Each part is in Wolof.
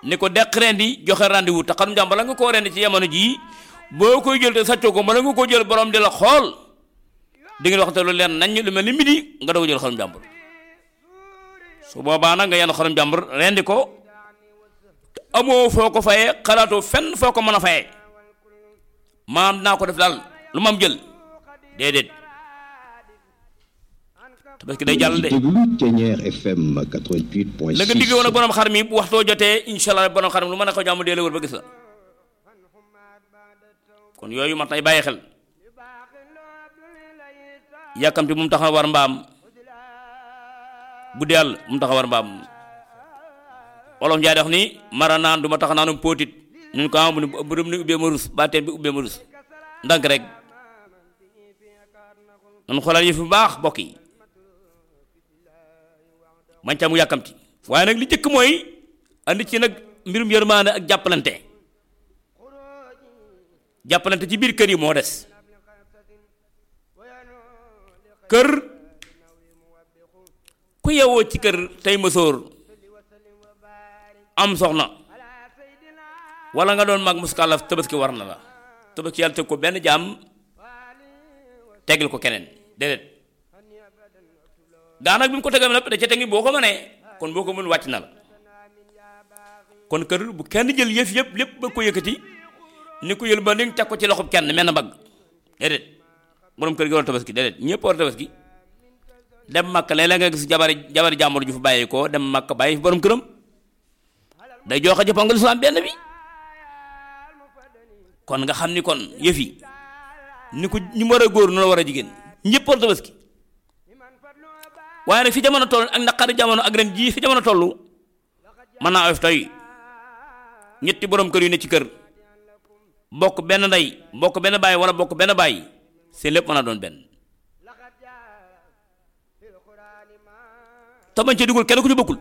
ni ko deq rendi joxe rendez-vous te xarum jàmbur la nga koo rendi ci jamono jii boo koy jël te sàccoo ko bala nga koo jël borom di la xool di ngeen waxte lu leen nañ lu mel ni midi nga doog jël xarum jàmbur su boobaa nag nga yenn xarum jàmbur rendi ko te amoo foo ko fayee xalaatoo fenn foo ko mën a fayee maam naa ko def daal lu mam jël déedéet tabaski day jàll de déglu Thiéniere FM 88.6 la nga digg woon ak borom xar mi bu waxtoo jotee incha allah borom xar mi lu mën a ko jàmm dee la wër ba gis la kon yooyu mat nay bàyyi xel yàkkamti bu mu tax a war mbaam bu dee yàlla bu mu tax a war mbaam wolof njaay wax ni mara naan du ma tax naanum póotit ñun ko am bu ni bërëm ni ubbee ma rus ba teen bi ubbee ma rus ndànk rek nan xoolal yëf bu baax bokk yi man ca mu yàkkamti waaye nag li jëkk mooy andi ci nag mbirum yërmaane ak jàppalante jàppalante ci biir kër yi moo des kër ku yewoo ci kër tey mësoor am soxna wala nga doon mag muskàllaf tabaski war na la tabaski yàlla teg ko benn jaam tegal ko keneen déedéet daanaka bi mu ko tegal nag da ca tegi boo ko mënee kon boo ko mën wàcc na la kon kër bu kenn jël yëf yëpp lépp ba ko yëkkati ni ko yël ba ni teg ko ci loxob kenn mel na mbagg déedéet borom kër gi war a tabaski déedéet ñëpp war a tabaski dem makk léeg-léeg nga gis jabari jabari jàmbur ju fa bàyyi ko dem makk bàyyi fi borom këram day joxe jëppoo nga lislaam benn bi kon nga xam ni kon yëf yi ni ko ñu war a góor noonu war a jigéen ñëpp war a tabaski waaye nag fi jamono toll ak naqari jamono ak ren jii fi jamono toll mën naa oyof tey ñetti borom kër yu ne ci kër bokk benn ndey bokk benn baay wala bokk benn baay seen lépp mën a doon benn te bañ cee dugal kenn ku ci bokkul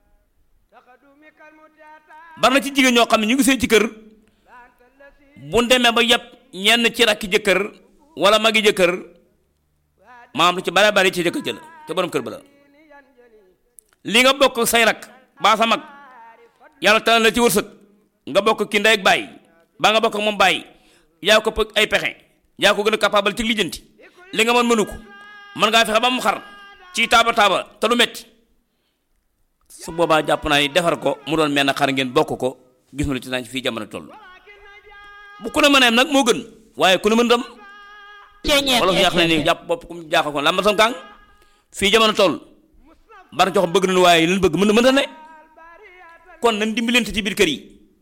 bari na ci jigéen ñoo xam ne ñu ngi seen ci kër bu demee ba yëpp ñenn ci rakki jëkkër wala magi jëkkër maam lu ci bare bari ci jëkkër jël te borom kër ba la li nga bokk say rak baa sa mag yàlla tànn la ci wërsëg nga bokk ki ndey ak baay baa nga bokk ak moom baay yaa ko ay pexe yaa ko gën a capable ci lijjanti li nga mën mënu ko mën ngaa fexe ba mu xar ci taaba taaba te du metti su boobaa jàpp naa ni defar ko mu doon mel na xar ngeen bokk ko gis ma lu ci naan fii jamono toll bu ku ne mën a yem nag moo gën waaye ku ne mën dam wolof yàq na ni jàpp bopp ku mu jaaxal ko lamba sam kàng fii jamono toll bari jox bëgg nañu waaye leen bëgg mën na mën ne kon nañ dimbalante ci biir kër yi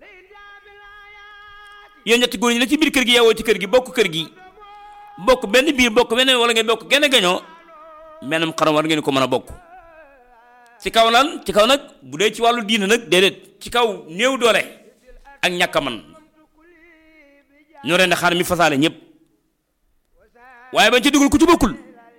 yéen ñetti góor ñi ne ci biir kër gi yeewoo ci kër gi bokk kër gi bokk benn biir bokk benn wala ngeen bokk genn gañoo menam xaram war ngeen ko mën a bokk ci kaw lan ci kaw nag bu dee ci wàllu diina nag déedéet ci kaw néew doole ak ñàkk a man ñoo ren xaar mi fasaale ñëpp waaye bañ ci dugal ku ci bokkul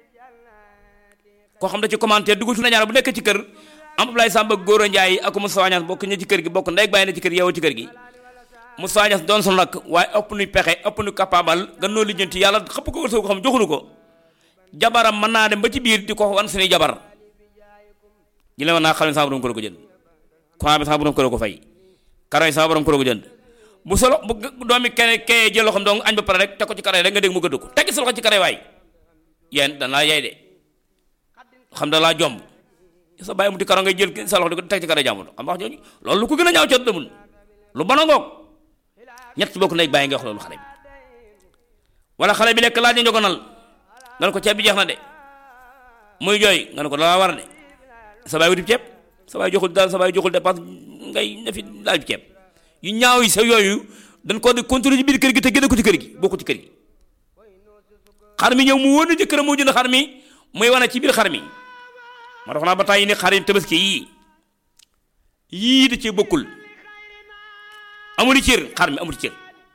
koo xam da ci commentaire dugal su na ñaar bu nekk ci kër am Ablaye Samba Góora Njaay ak Moussa Niass bokk ña ci kër gi bokk ndey bàyyi na ci kër gi yow ci kër gi Moussa Niass doon sunu rakk waaye ëpp nu pexe ëpp nu capable gan noo lijjanti yàlla xëpp ko wërsëg ko xam joxunu ko jabaram mën naa dem ba ci biir di ko wan suñuy jabar ji la naa xam ne sama borom ko ko jënd courant bi sama borom ko ko fay karo yi sama borom ko ko jënd bu solo bu doomi kene kee jël loxam donc añ ba pare rek teg ko ci kare rek nga dégg mu gëdd ko teggi sa loxo ci kare waay yéen danaa yay de xam da laa jomb sa bàyyi mu di karo ngay jël sa loxo di ko teg ci kare jàmbur xam wax jooju loolu lu ko gën a ñaaw ca demul lu bon a ngoog ñett ci bokk ndey bàyyi nga wax loolu xale bi wala xale bi lekk laaj na njogonal nga ne ko ceeb bi jeex na de muy jooy nga ne ko dalaa war de sa bàyyi wutib ceeb sa bàyyi joxul daal sa bàyyi joxul dépense ngay ne fi laaj ceeb yu ñaaw yi sa yooyu dañ ko di contrôler ci biir kër gi te génne ko ci kër gi bokku ci kër gi xar mi ñëw mu wóor na jëkkëram moo jënd xar mi muy wane ci biir xar mi ma dox naa ba tàyyi ni xar yi tabaski yii yii da ci bokkul amul cër xar mi amul cër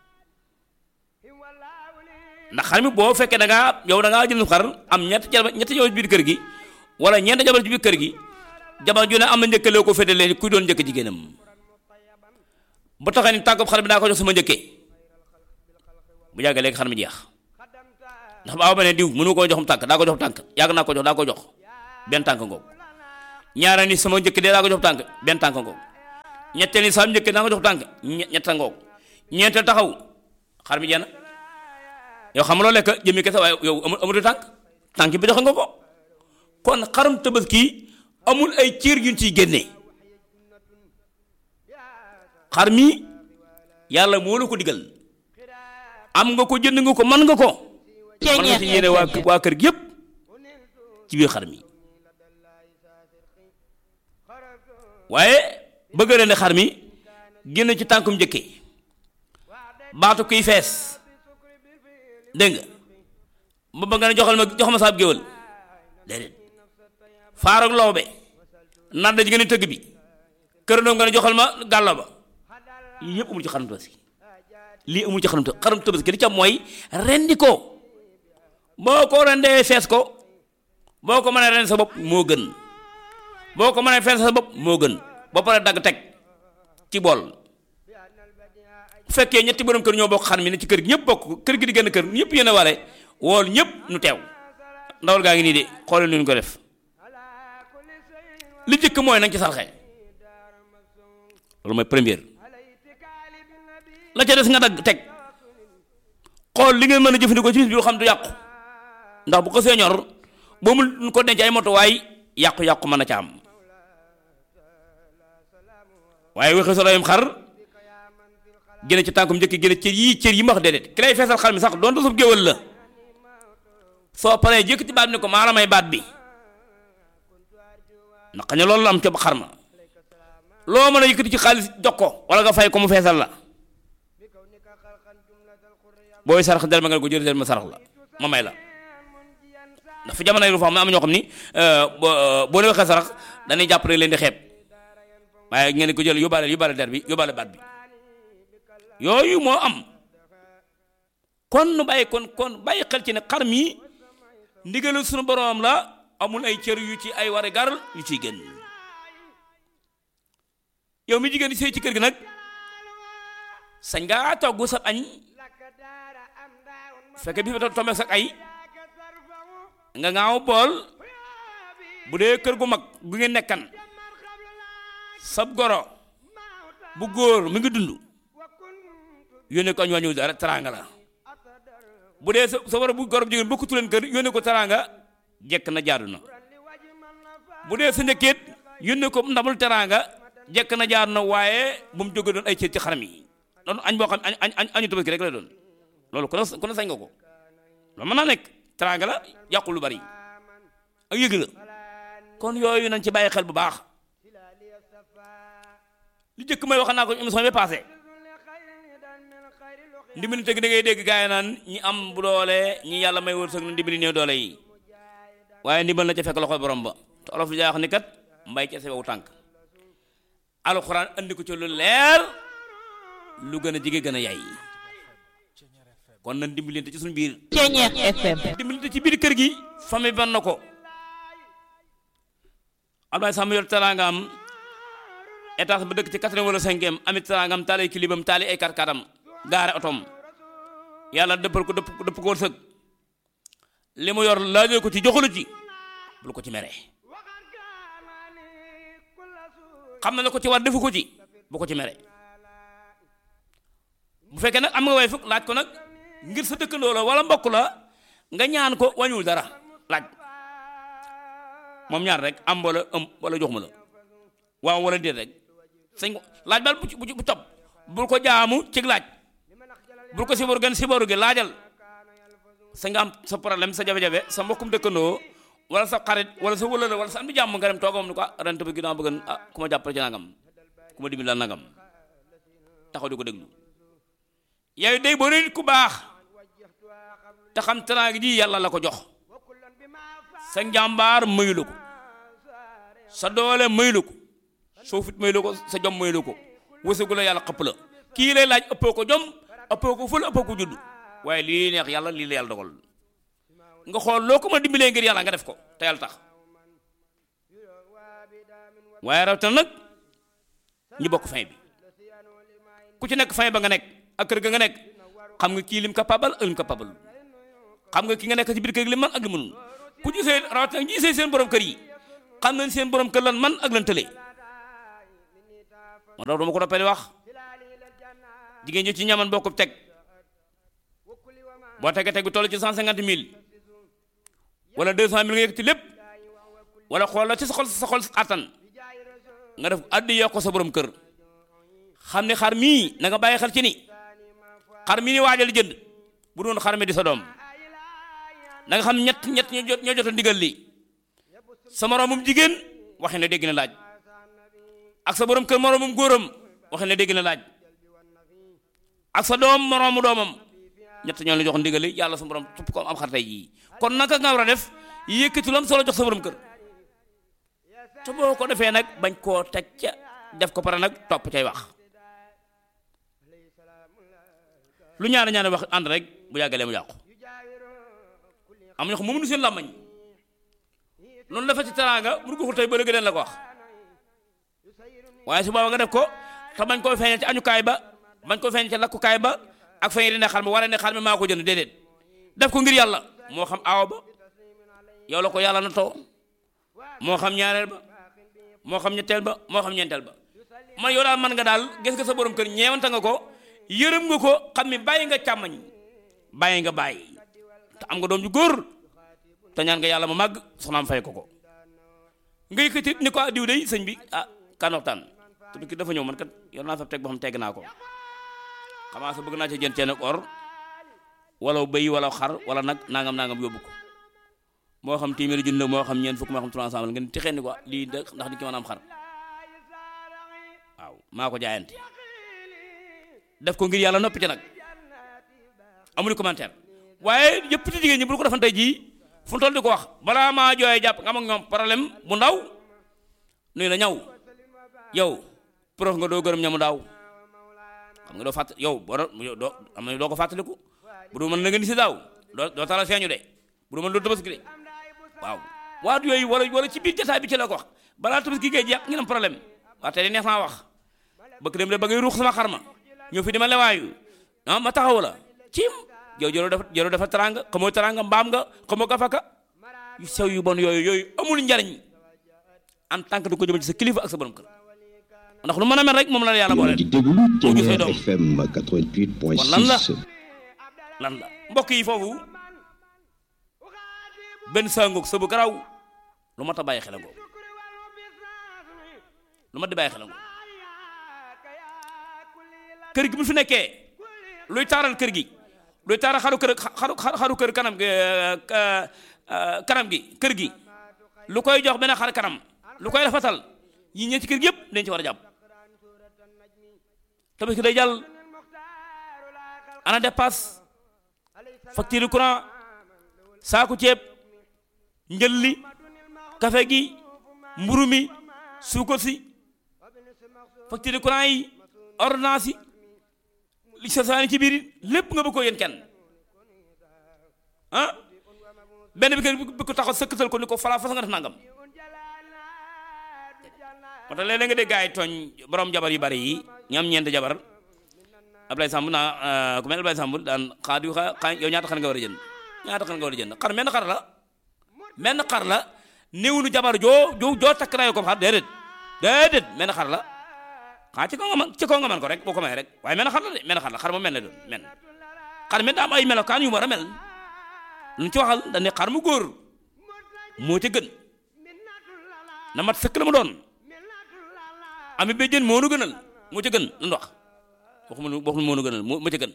ndax xar mi boo fekkee da ngaa yow da ngaa jënd xar am ñetti jabar ñetti jabar ci biir kër gi wala ñeent jabar ci biir kër gi jabar ju ne am na njëkkalee ko féetalee kuy doon njëkk jigéenam bu taxee ni tànk xar bi daa ko jox sama njëkkee bu yàggee léegi xar mi jeex ndax baaw ba ne diw mënu koo joxum tànk daa ko jox tànk yàgg naa ko jox daa ko jox benn tànk ngoog ñaara ni sama njëkk dee daa ko jox tànk benn tànk ngoog ñetteel ni saam njëkkee naa nga jox tànk ñe- ñetta ngoog ñeenteel taxaw xar mi jeena yow xam nga loo lekk jëmmi kese waaye yow amul amul tànk tànk bi joxe nga ko kon xarum tabaski amul ay cër yuñ ciy génne xar mi yàlla moo la ko digal am nga ko jënd nga ko mën nga ko mën nga ci yéene waa waa kër gi yëpp ci biir xar mi waaye bëgg leen ne xar mi génn ci tànkum njëkkee baatu kuy fees dégg nga ba bëgg nga ne joxal ma jox ma saab géwël déedéet faarag loobe naan da ji nga ne tëgg bi kër doom nga ne joxal ma gàllo ba yii yëpp amul ci xarum tabaski lii amul ci xarum tabaski xarum tabaski li ca mooy rendi ko boo ko rendee fees ko boo ko mënee ren sa bopp moo gën boo ko mënee fees sa bopp moo gën ba pare dagg teg ci bool bu fekkee ñetti borom kër ñoo bokk xar mi ne ci kër gi ñëpp bokk kër gi di gën kër ñëpp yéen a ware wool ñëpp nu teew ndawal gaa ngi nii de xoolal nu ñu ko def li jëkk mooy nañ ci sarxe loolu mooy première la ca des nga dagg teg xool li ngeen mën a jëfandikoo ci bis bi xam du yàqu ndax bu ko see ñor boo mu ko denc ay motuwaay yàqu-yàqu mën a ca am waaye waxee solo yam xar génne ci tànkum njëkk génne cër yii cër yi ma wax déedéet ki lay feesal xar mi sax doon sub géwël la soo paree jëkk ci baat bi ne ko maa la may baat bi naka ne loolu la am ca xar ma loo mën a yëkkati ci xaalis jox ko wala nga fay ko mu feesal la booy sarax del ma nga ko jël del ma sarax la ma may la ndax fi jamono yi lu fa am am ñoo xam ni boo boo leen waxee sarax dañuy jàpp rek leen di xeeb waaye ngeen di ko jël yóbbaale yóbbaale der bi yóbbaale baat bi yooyu moo am kon nu bàyyi kon kon bàyyi xel ci ne xar mi ndigalu suñu boroom la amul ay cër yu ci ay wari gar yu ciy génn yow mi jigéen di sëy ci kër gi nag sañ ngaa togg sa añ fekke bi fa tombe sa ay nga ngaaw bool bu dee kër gu mag gu ngeen nekkan sab goro bu góor mi ngi dund yónnee ko añ wàññiwul dara teraanga la bu dee sa sa war bu goro bu jigéen bokkutu leen kër yónnee ko teraanga jekk na jaadu na bu dee sa njëkkeet yónnee ko ndamul teraanga jekk na jaadu na waaye bu mu jóge doon ay cër ci xaram yi doon añ boo xam añ añ añu tabaski rek la doon loolu ku ne ku ne sañ nga ko loolu mën naa nekk teraanga la yàqul lu bari ak yëg la kon yooyu nañ ci bàyyi xel bu baax li jëkk may wax naa ko émission bi passé ndimbali tëgg da ngay dégg gaa yi naan ñi am bu doole ñi yàlla may wërsëg na ndimbali néew doole yi waaye ndimbal na ca fekk loxo borom ba te olof li daa wax ni kat mbay ca sewewu tànk alxuraan andi ko ci lu leer lu gën a jige gën a yay kon nan dimbalante ci suñu biir Ceñeex FM dimbalante ci biir kër gi famille ban na ko Abdoulaye Samb yor teraangaam étage ba dëkk ci quatrième wala cinquième amit teraangam taali ay kilibam taali ay karkaram gaare otom yàlla dëppal ko dëpp dëpp ko wërsëg li mu yor laajee ko ci joxulu ci bul ko ci mere xam na la ko ci war defu ko ci bu ko ci mere bu fekkee nag am nga way fukk laaj ko nag ngir sa dëkkandoo la wala mbokk la nga ñaan ko wañul dara laaj moom ñaar rek am wala ëm wala jox ma la waaw wala déet rek sañ ko laaj bal bu ci bu ci bu topp bul ko jaamu ci laaj bul ko sibaru gën sibaru gi laajal sa nga am sa problème sa jafe-jafe sa mbokkum dëkkandoo wala sa xarit wala sa wëlëla wala sa am di jàmm nga dem toogam ni ko ah rent bi ginnaaw bëgg ah ku ma jàppale ci nangam ku ma dimbali daal nangam taxaw di ko déglu yow day boo nit ku baax te xam teraanga ji yàlla la ko jox sa njàmbaar mayu la ko sa doole mayu la ko soo fit mayu la ko sa jom mayu la ko wësagu la yàlla xëpp la kii lay laaj ëppoo ko jom ëppoo ko fël ëppoo ko judd waaye lii neex yàlla lii la yàlla dogal nga xool loo ko ma dimbalee ngir yàlla nga def ko te yàlla tax waaye rawatina nag ñi bokk fin bi ku ci nekk fin ba nga nekk ak kër ga nga nekk xam nga kii lim capable ak lim capable xam nga ki nga nekk ci biir kër gi lim man ak li mënul ku gisee rawatina gisee seen borom kër yi xam nañ seen borom kër lan man ak lan tële ma dox duma ko noppee di wax jigéen ñi ci ñaman boo ko teg boo tegee teg bi toll ci cent cinquante mille wala deux cent mille nga yëg ci lépp wala xool la ci sa xol sa xol attan nga def addi yokk sa borom kër xam ne xar mii na nga bàyyi xel ci ni xar mii ni waajal jënd bu doon xar mi di sa doom na nga xam ñett ñett ñoo jot ñoo jot a ndigal lii sa moroomum jigéen waxi ne dégg na laaj ak sa borom kër moroomum góoram waxi ne dégg na laaj ak sa doom moroomu doomam ñett ñoo la jox ndigali yàlla sa borom tupp ko am xar tey jii kon naka nga war a def yëkkati lu am solo jox sa borom kër te boo ko defee nag bañ koo teg ca def ko pare nag topp cay wax lu ñaari ñaari wax ànd rek bu yàggalee mu yàqu am ñoo xam moom nu seen làmmañ noonu dafa ci teraanga bu ko tey ba léegi leen la ko wax waaye su booba nga def ko te bañ koo feeñal ci añukaay ba bañ koo feeñal ci lakkukaay ba ak feeñ di ne xar mi wala ne xar mi maa ko jënd déedéet def ko ngir yàlla moo xam aaw ba yow la ko yàlla na too moo xam ñaareel ba moo xam ñetteel ba moo xam ñeenteel ba man yow daal man nga daal gis nga sa borom kër ñeewante nga ko yërëm nga ko xam ni bàyyi nga càmmañ bàyyi nga bàyyi te am nga doom ju góor te ñaan nga yàlla ma màgg soxnaam fay ko ko nga yëkkati ni ko diw day sëñ bi ah kan waxtaan te ki dafa ñëw man kat yor naa fa teg boo xam tegg naa ko xamaa sa bëgg naa ci jën ceen ak or wala bëy wala xar wala nag nangam nangam yóbbu ko moo xam téeméeri junni la moo xam ñeent fukk moo xam trois cent ngeen texee ni ko lii ndax di ki mën a am xar waaw maa ko jaayante def ko ngir yàlla noppi ci nag amuñu commentaire waaye yëpp ci jigéen ñi bu ko defan tey jii fu mu toll di ko wax balaa maa jooyee jàpp nga am ak ñoom problème bu ndaw nuyu la ñaw yow prof nga doo gërëm ñamu daaw xam nga doo fàtt yow boo doo am na doo ko fàttaliku bu doo mën na nga ni si daaw doo doo tala feeñu de bu doo mën doo tabaski de waaw waat yooyu wala wala ci biir jotaay bi ci la ko wax balaa tabaski gee jeex ngeen am problème waa tey neex naa wax bëgg dem de ba ngay ruux sama xarma ñëw fi di ma lewaayu ah ma taxaw la cim yow jëloo dafa jëloo dafa taranga xamoo taranga mbaam nga xamoo gafaka yu sew yu bon yooyu yooyu amul njariñ en tant que du ko jëmal ci sa kilifa ak sa borom kër ndax lu mën a mel rek moom la yàlla boole di déglu moo gis Ténère doom FM 88.6 Kon lan la? lan la mbokk yi foofu benn sangoog sa bu garaw lu mat a bàyyi xel ngoo lu mat di bàyyi xel ngoo kër gi bu fi nekkee luy taaral kër gi luy taaral xaru kër xaru xaru kër kanam gi eh, ka- eh, kanam gi kër gi lu koy jox benn xar kanam lu koy rafetal yi ñee ci kër gi yëpp dañ ci war a jàpp tabaski day jàll ana dépasse facture courant saaku ceeb njëlli café gi mburu mi suukar si facture courant yi ordonnance yi li sa saani ci biir lépp nga bëgg ko yéen kenn ah benn bi kër bi ko taxaw sëkkatal ko ni ko fala fasa nga def nangam moo tax léeg-léeg nga dégg gaay tooñ borom jabar yu bari yi ñam ñeent jabar Ablaye Samb naa ku mel Ablaye Samb daan xaar yu xa xaa yow ñaata xar nga war a jënd ñaata xar nga war a jënd xar menn xar la menn xar la néewunu jabar joo joo joo takk rayo ko xar déedéet déedéet menn xar la xaa ci kaw nga man ci kaw nga man ko rek boo ko may rek waaye menn xar la de menn xar la xar moom mel na doon men xar men daa am ay melokaan yu mu war a mel lu ñu ci waxal dañ ne xar mu góor moo ca gën na mat sëkk la mu doon ami béjjën moo nu gënal moo ca gën lu ñu wax waxuma lu waxuma moo nu gënal moo moo ca gën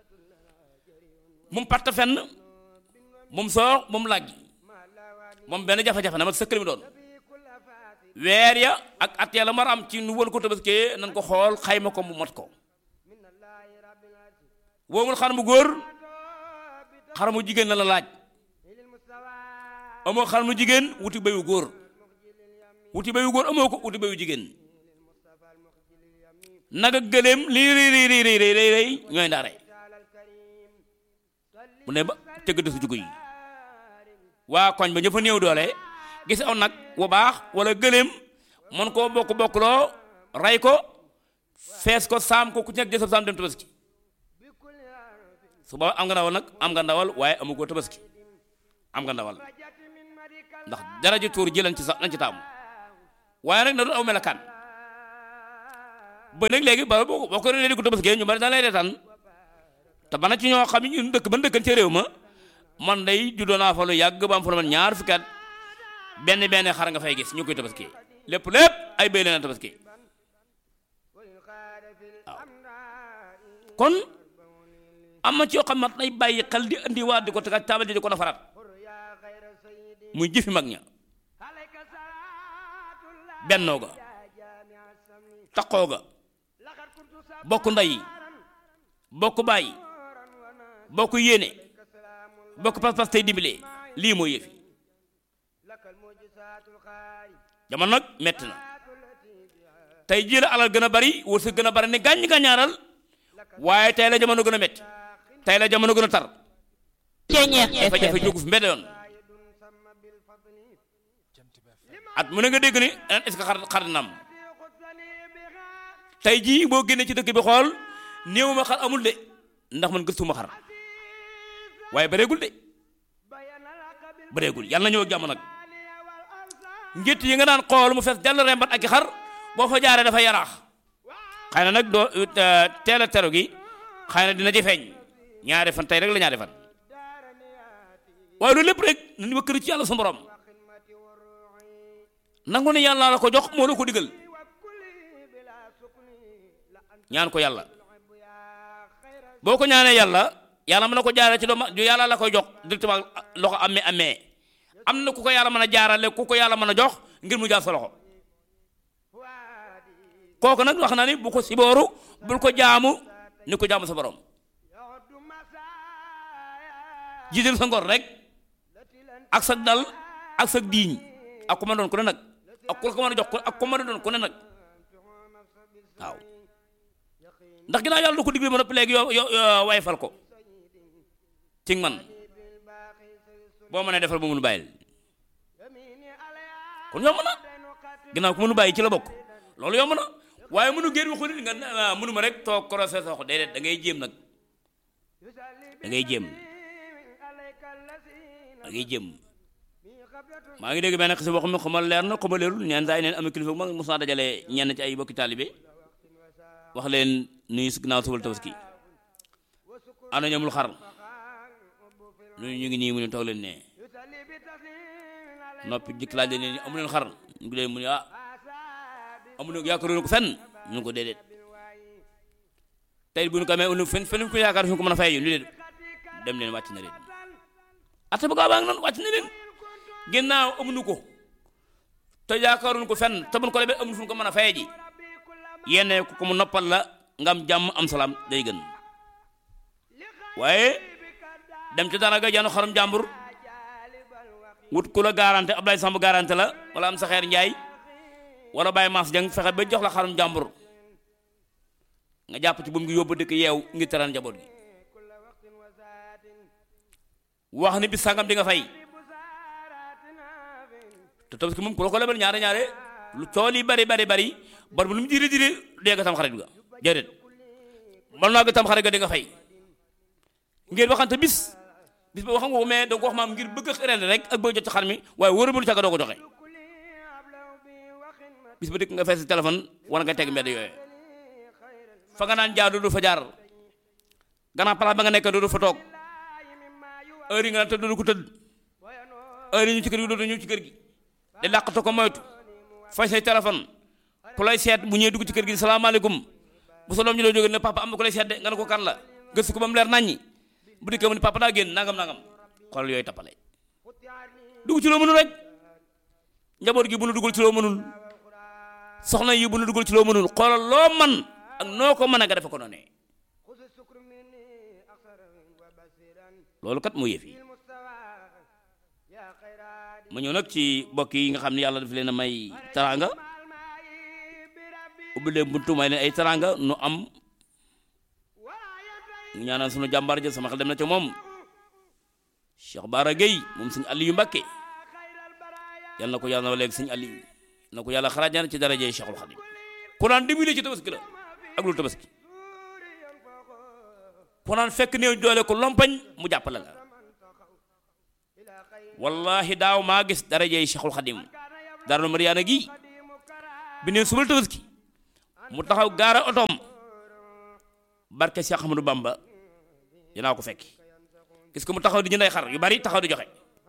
moom patt fenn moom soox moom làggi moom benn jafe-jafe na mat sëkk la mu doon weer ya ak at ya la mar am ci nu wal ko tabaskee nan ko xool xayma ko mu mot ko woomul xar mu góor xar mu jigéen la la laaj amoo xar mu jigéen wuti bayu góor wuti bayu góor amoo ko wuti bayu jigéen naga gëléem lii rëy rëy rëy rëy rëy rëy ñooy ndaare bu ne ba tëgg desu jugu yi waa koñ ba ña fa néew doole gis aw nag wa baax wala gëléem mën koo bokk bokkloo rey ko fees ko saam ko ku ci nekk jësab saam dem tabaski su ba am nga ndawal nag am nga ndawal waaye amu ko tabaski am nga ndawal ndax dara ji tuur ji lañ ci sa lañ ci taamu waaye nag na doon aw melakaan ba nag léegi ba boo boo ko réeré ko tabaski ñu bari da lay reetaan te bana ci ñoo xam ne ñun dëkk ban dëkkan ci réew ma man day juddoo naa fa lu yàgg ba am fa lu man ñaar fukki at benn benn xar nga fay gis ñu koy tabaski lépp lépp ay béy leen tabaski waaw kon am na ci yoo xam mat nay bàyyi xel di andi waat di ko tegaat taabal di ko nafaraat muy jëfi mag ña bennoo ga taqoo ga bokk ndey bokk bàyyi bokk yéene bokk pas-pas tey dimbile lii mooy yëfi jamono nag metti na tey jii la alal gën a bari wërsëg gën a bari ne gàññ gàññaaral waaye tey la jamono gën a metti tey la jamono gën a tar jafe-jafe jógu fi mbedd yoon at mu ne nga dégg ni est-ce que xar xar dina am tey jii boo génnee ci dëkk bi xool néew ma xar amul de ndax man gëstuma xar waaye bareegul de bareegul yàlla na ñëw ak jàmm nag njëtt yi nga daan xool mu fees dell rembat ak i xar boo fa jaaree dafa yaraax xëy na nag doo teel a teru gi xëy na dina ci feeñ ñaari fan tey rek la ñaari fan waaye loolu lépp rek nañu ma kër ci yàlla sa borom nangu ne yàlla la ko jox moo la ko digal ñaan ko yàlla boo ko ñaanee yàlla yàlla mën na ko jaarale ci doom yàlla la koy jox directement loxo amee amee am na ku ko yàlla mën a jaarale ku ko yàlla mën a jox ngir mu jaar sa loxo kooku nag wax na ni bu ko sibooru bul ko jaamu ni ko jaamu sa borom jiital sa ngor rek ak sa dal ak sa diiñ ak ku ma doon ku ne nag ak ku ko mën a jox ak ku ma doon ku ne nag waaw ndax ginnaaw yàlla du ko digle ba noppi léegi yo yo way fal ko ci man boo mënee defal ba mënu bàyyil kon yomb na ginnaaw ku mënu bàyyi ci la bokk loolu yomb na waaye mënu génn waxu nit nga mënu ma rek toog korosé sox déedéet da ngay jéem nag da ngay jéem da ngay jéem maa ngi dégg benn xisa boo xam ne xamal leer na xamal leerul ñeen saa yi neen am kilifa mag mos naa dajale ñenn ci ay bokki taalibe wax leen nuyu si ginnaaw subal tabaski ana ñoomul xar nuyu ñu ngi nii mu ne toog leen ne noppi jikk laaj leen ne amu leen xar ñu ngi leen mu ne ah amu leen yaakaaroon ko fenn ñu ko déedéet tey bu ñu ko amee fen fen ko yaakaar fi ko mën a fay yu ni leen dem leen wàcc na leen atte ba gaaw baa ngi noonu wàcc na leen ginnaaw amuñu ko te yaakaaroon ko fenn te buñ ko lebee amuñu fu ñu ko mën a fay ji yenn ku ko mu noppal la nga am jàmm am salaam day gën waaye dem ci dara ga janu xarum jàmbur wut ku la garanté Ablaye Samb garanté la wala am saxeer njaay wala Baye Mass Dieng fexe ba jox la xarum jàmbur nga jàpp ci bu mu ngi yóbbu dëkk yeew ngir teral njaboot gi wax ni bis sangam di nga fay te tabaski moom ku la ko lebal ñaare ñaare lu cool yi bari bari bari bar bu lu mu jiri jiri dee nga tam xarit ga déedéet man naa nga tam xarit ga di nga fay ngeen waxante bis bis ba waxam nga ko mais da nga ko wax maam ngir bëgg a ren rek ak bëgg jot ci xar mi waaye wóoramul ca nga doo ko joxe bis ba dëkk nga fees téléphone war nga teg mbedd yooyu fa nga naan jaar du fa jaar gannaaw place ba nga nekk du fa toog heure yi nga naan tëdd du ko tëdd heure yi ñu ci kër gi dootu ñëw ci kër gi di làqatu ko moytu fay say téléphone ku lay seet bu ñëwee dugg ci kër gi salaamaaleykum bu sa doom ñu lay jógee ne papa am na ku lay seet de nga ne ko kan la gëstu ko ba mu leer naññi bu dikkee mu ne papa daa génn nangam nangam xool yooyu tappale dugg ci loo mënul rek njaboot gi bu nu dugal ci loo mënul soxna yi bu nu dugal ci loo mënul xoolal loo man ak noo ko mën a nga defe ko noonee loolu kat moo yëf yi ma ñëw nag ci mbokk yi nga xam ne yàlla daf leen a may teraanga ubbi leen buntu may leen ay teraanga nu am ñu ñaanal sunu jàmbaar ja sama xel dem na ca moom Cheikh Bara Gueye moom sëñ Aliou Mbacké yal na ko yàlla na léegi sëñ Aliou na ko yàlla xaraajaan ci darajee Cheikhul Khadim ku naan dimbali ci tabaski la ak lu tabaski ku naan fekk néew doole ko lompañ mu jàppale la wallahi daaw maa gis darajee Cheikhul Khadim dara lu Mariyaana gi bi neen subal tabaski mu taxaw gaara otoom barke Cheikh Ahmadou Bamba dinaa ko fekki gis ko mu taxaw di jënday xar yu bari taxaw di joxe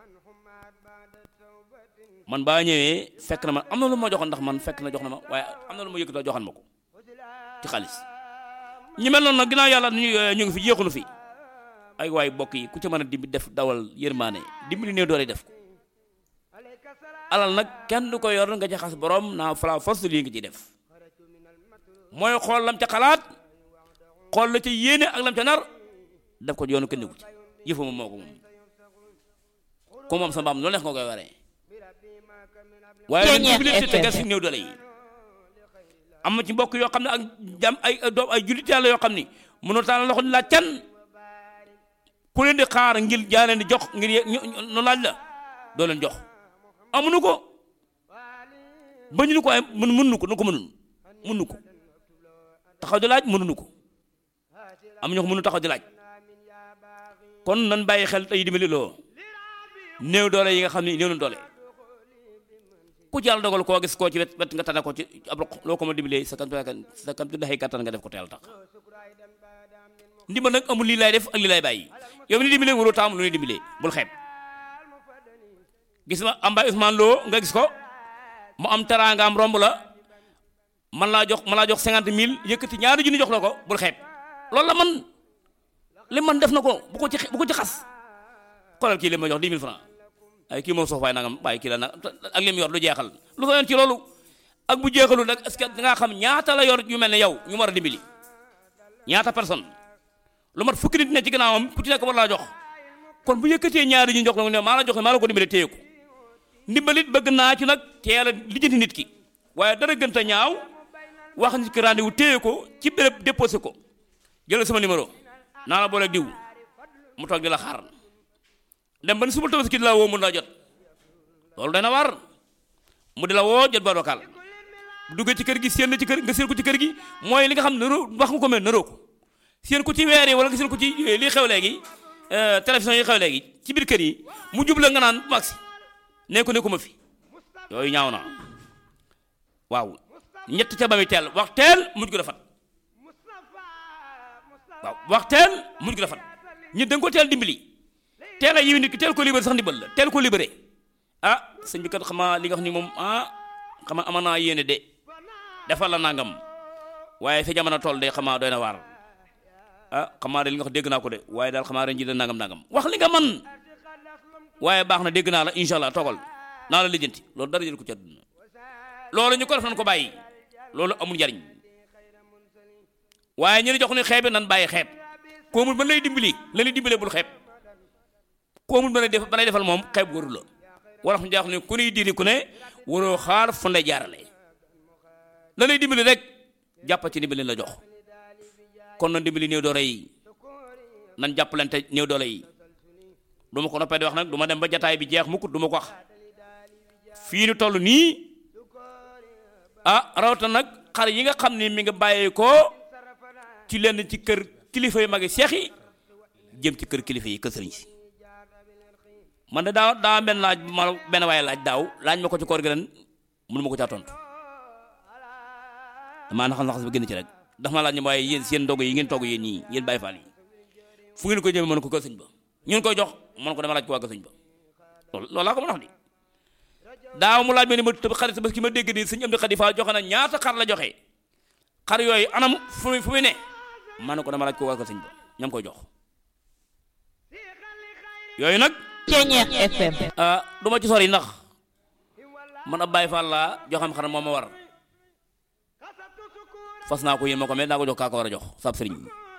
man baa ñëwee fekk na ma am na lu ma joxoon ndax man fekk na jox na ma waaye am na lu ma yëkkatoo joxoon ma ko ci xaalis ñi mel noonu nag ginnaaw yàlla ñu ñu ngi fi jeexunu fi ay waay bokk yi ku ci mën a dimbi def dawal yërmaane dimbali néew doole def ko alal nag kenn du ko yor nga ci xas borom naa fala force lii nga ciy def mooy xool lam ca xalaat xool la ca yéene ak lam ca nar def ko yoonu kenn ku ci yëfu moom moo ko moom ku moom sa mbaam loolu neex nga koy waree waaye nag dimbali te tegal si néew doole yi am na ci mbokk yoo xam ne ak jam ay doom ay jullit yàlla yoo xam ni mënoo taal loxo ni laaj can ku leen di xaar ngir jaa leen di jox ngir nu laaj la doo leen jox amuñu ko bañu ko ay mën mënuñu ko nu ko mënun mënuñu ko taxaw di laaj mënuñu ko am ñoo ko mënu taxaw di laaj kon nan bàyyi xel tey dimbali loo néew doole yi nga xam ne néew na doole ku ci yàlla dogal koo gis koo ci wet wet nga tane ko ci ab loo ko ma dimbalee sa kam sa kam daxee kàttan nga def ko teel tax ndimbal nag amul lii lay def ak lii lay bàyyi yow mi ni dimbalee waroo taamu lu ñuy dimbalee bul xeeb gis ma am baay Ousmane Lo nga gis ko mu am teraangaam romb la man laa jox man laa jox cinquante mille yëkkati ñaari junni jox la ko bul xeeb loolu la man li man def na ko bu ko ci bu ko ci xas xoolal kii li ma jox dix mille francs ay kii moom soof waay nangam bàyyi kii la nag ak lim yor lu jeexal lu ko yoon ci loolu ak bu jeexalul nag est-ce que dangaa xam ñaata la yor yu mel ne yow ñu war a dimbali ñaata personne lu mat fukki nit ne ci gannaawam ku ci nekk war laa jox kon bu yëkkatee ñaari ñu jox la ne maa la jox maa la ko dimbale téye ko ndimbalit bëgg naa ci nag teel a lijjanti nit ki waaye dara gën ta ñaaw wax nit ki rendez-vous téye ko ci béréb déposé ko jëlal sama numéro naa la booleeg diw mu toog di la xaar dem ba ni suba tabaski di la woo mun laa jot loolu dana war mu di la woo jot ba dokaal bu duggee ci kër gi séen na ci kër nga séen ko ci kër gi mooy li nga xam ne naroo wax nga ko mel naroo ko séen ko ci weer yi wala nga séen ko ci lii xew léegi télévision yi xew léegi ci biir kër yi mu jubla nga naan maxi ne ko ne ko ma fi yooyu ñaaw na waaw ñett ca ba mi teel wax teel mujj ko rafet waaw wax teel mujj ko rafet ñi da nga ko teel dimbali teel a yiwi nit ki teel ko libéré sax ndimbal la teel ko libéré ah sëñ bi kat xamaa li nga wax ni moom ah xamaa ama naa yéene de defal la nangam waaye fi jamono toll de xamaa doy na waar ah xamaa de li nga wax dégg naa ko de waaye daal xamaa ren ji de nangam nangam wax li nga man waaye baax na dégg naa la incha allah toogal naa la lijjanti loolu dara jël ko ci àdduna loolu ñu ko def nan ko bàyyi loolu amul njariñ waaye ñu ne jox ni xeebe nan bàyyi xeeb koo mun mën lay dimbali la lay dimbalee bul xeeb koo mun mën a def ba lay defal moom xeeb waru la wala xam jaax ne ku nuy diri ku ne waroo xaar fu lay jaarale la lay dimbali rek jàppa ci dimbali la jox kon na dimbali néew doole yi nan jàppalante néew doole yi du ma ko noppee di wax nag du ma dem ba jataay bi jeex mukk du ma ko wax fii nu toll nii ah rawatina nag xar yi nga xam ni mi nga bàyyee ko ci lenn ci kër kilifa yu magi seex yi jëm ci kër kilifa yi kër sëriñ si man de daaw daa benn laaj ma benn waaye laaj daaw laaj ma ko ci koor gi ren mënu ma ko caa tontu damaa naxas naxas ba génn ci rek ndax ma laaj ne waaye yéen seen ndog yi ngeen togg yéen ñii yéen bàyyi faal yi fu ngeen ko jëmee mën ko kër sëñ ba ñun koy jox mën ko dama laaj ko waa kër sëñ ba loolu loolu laa ko mën a wax di daaw mu laaj ma ni ma tëb xarit ba ki ma dégg di sëñ am di xadi faal joxe na ñaata xar la joxe xar yooyu anam fu muy fu muy ne man ne ko dama laaj ko waa kër sëñ ba ñam koy jox yooyu nag Ceñeex FM ah du ma ci sori ndax man ab Baay Faal laa joxam xar moo ma war fas naa ko yéen ma ko mel naa ko jox kaa ko war a jox sab sëriñ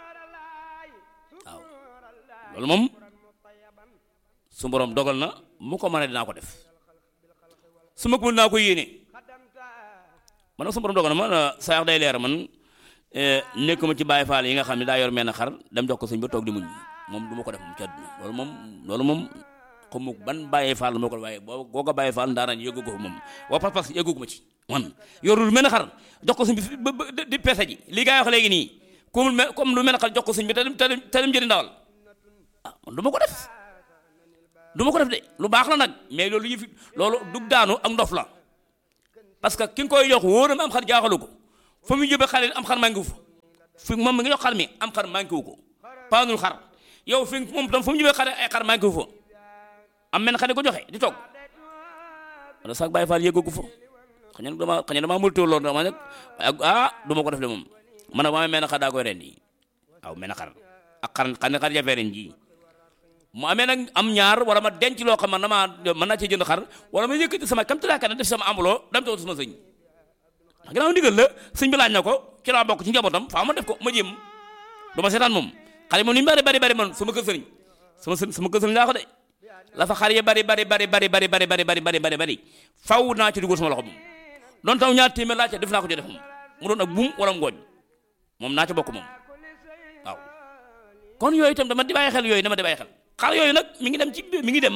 waaw loolu moom su borom dogal na mu ko mën a dinaa ko def su ma ko mën naa ko yéene man nag su borom dogal na man saa day leer man nekkuma ci Baay Faal yi nga xam ne daa yor mel na xar dem jox ko sëñ ba toog di muñ moom du ma ko def moom ci àdduna loolu moom loolu moom xamu ban Baay Faal moo ko waaye boo boo ko Baay Faal ndaaraan yëggu ko moom waa pas pas yëggu ma ci man yorul mel na xar jox ko sëñ bi ba ba di peese ji li gaa yi wax léegi nii comme me comme lu mel na xar jox ko sëñ bi te dem te dem te dem jëndi ndawal ah man du ma ko def du ma ko def de lu baax la nag mais loolu yëfi loolu dug daanu ak ndof la parce que ki nga koy jox wóor na am xar jaaxalu ko fa mu jëbe xale am xar manqué wu fa fi moom mi nga jox xar mi am xar manqué wu ko paanul xar yow fi moom tam fa mu jëbe xale ay xar manqué wu fa am men xale ko joxe di toog wala sax bàyyi faal yëggu ko fa xëy na dama xëy na dama mënut loolu dama nag ah du ma ko def de moom man nag ma mel ne xar daa koy ren di waaw mel ne xar ak xar xar ne xar jafe ren ji mu amee nag am ñaar wala ma denc loo xam man damaa mën naa cee jënd xar wala ma yëkkati sama kam tulaa kan def sama ambuloo dam tawut sama sëñ ndax ginnaaw ndigal la sëñ bi laaj na ko ci laa bokk ci njabootam faa ma def ko ma jéem du ma seetaan moom xale moom ni mu bari bari bari man sama kër sëriñ sama sëriñ sama kër sëriñ laa ko de la fa xar yi bari bari bari bari bari bari bari bari bari bari bari faw naa ci dugal sama loxo moom doon taw ñaar téeméer laa ca def naa ko ci def moom mu doon ak buum wala ngooñ moom naa ca bokk moom waaw kon yooyu itam dama di bàyyi xel yooyu dama di bàyyi xel xar yooyu nag mi ngi dem ci mi ngi dem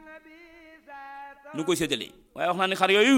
nu koy séddalee waaye wax naa ni xar yooyu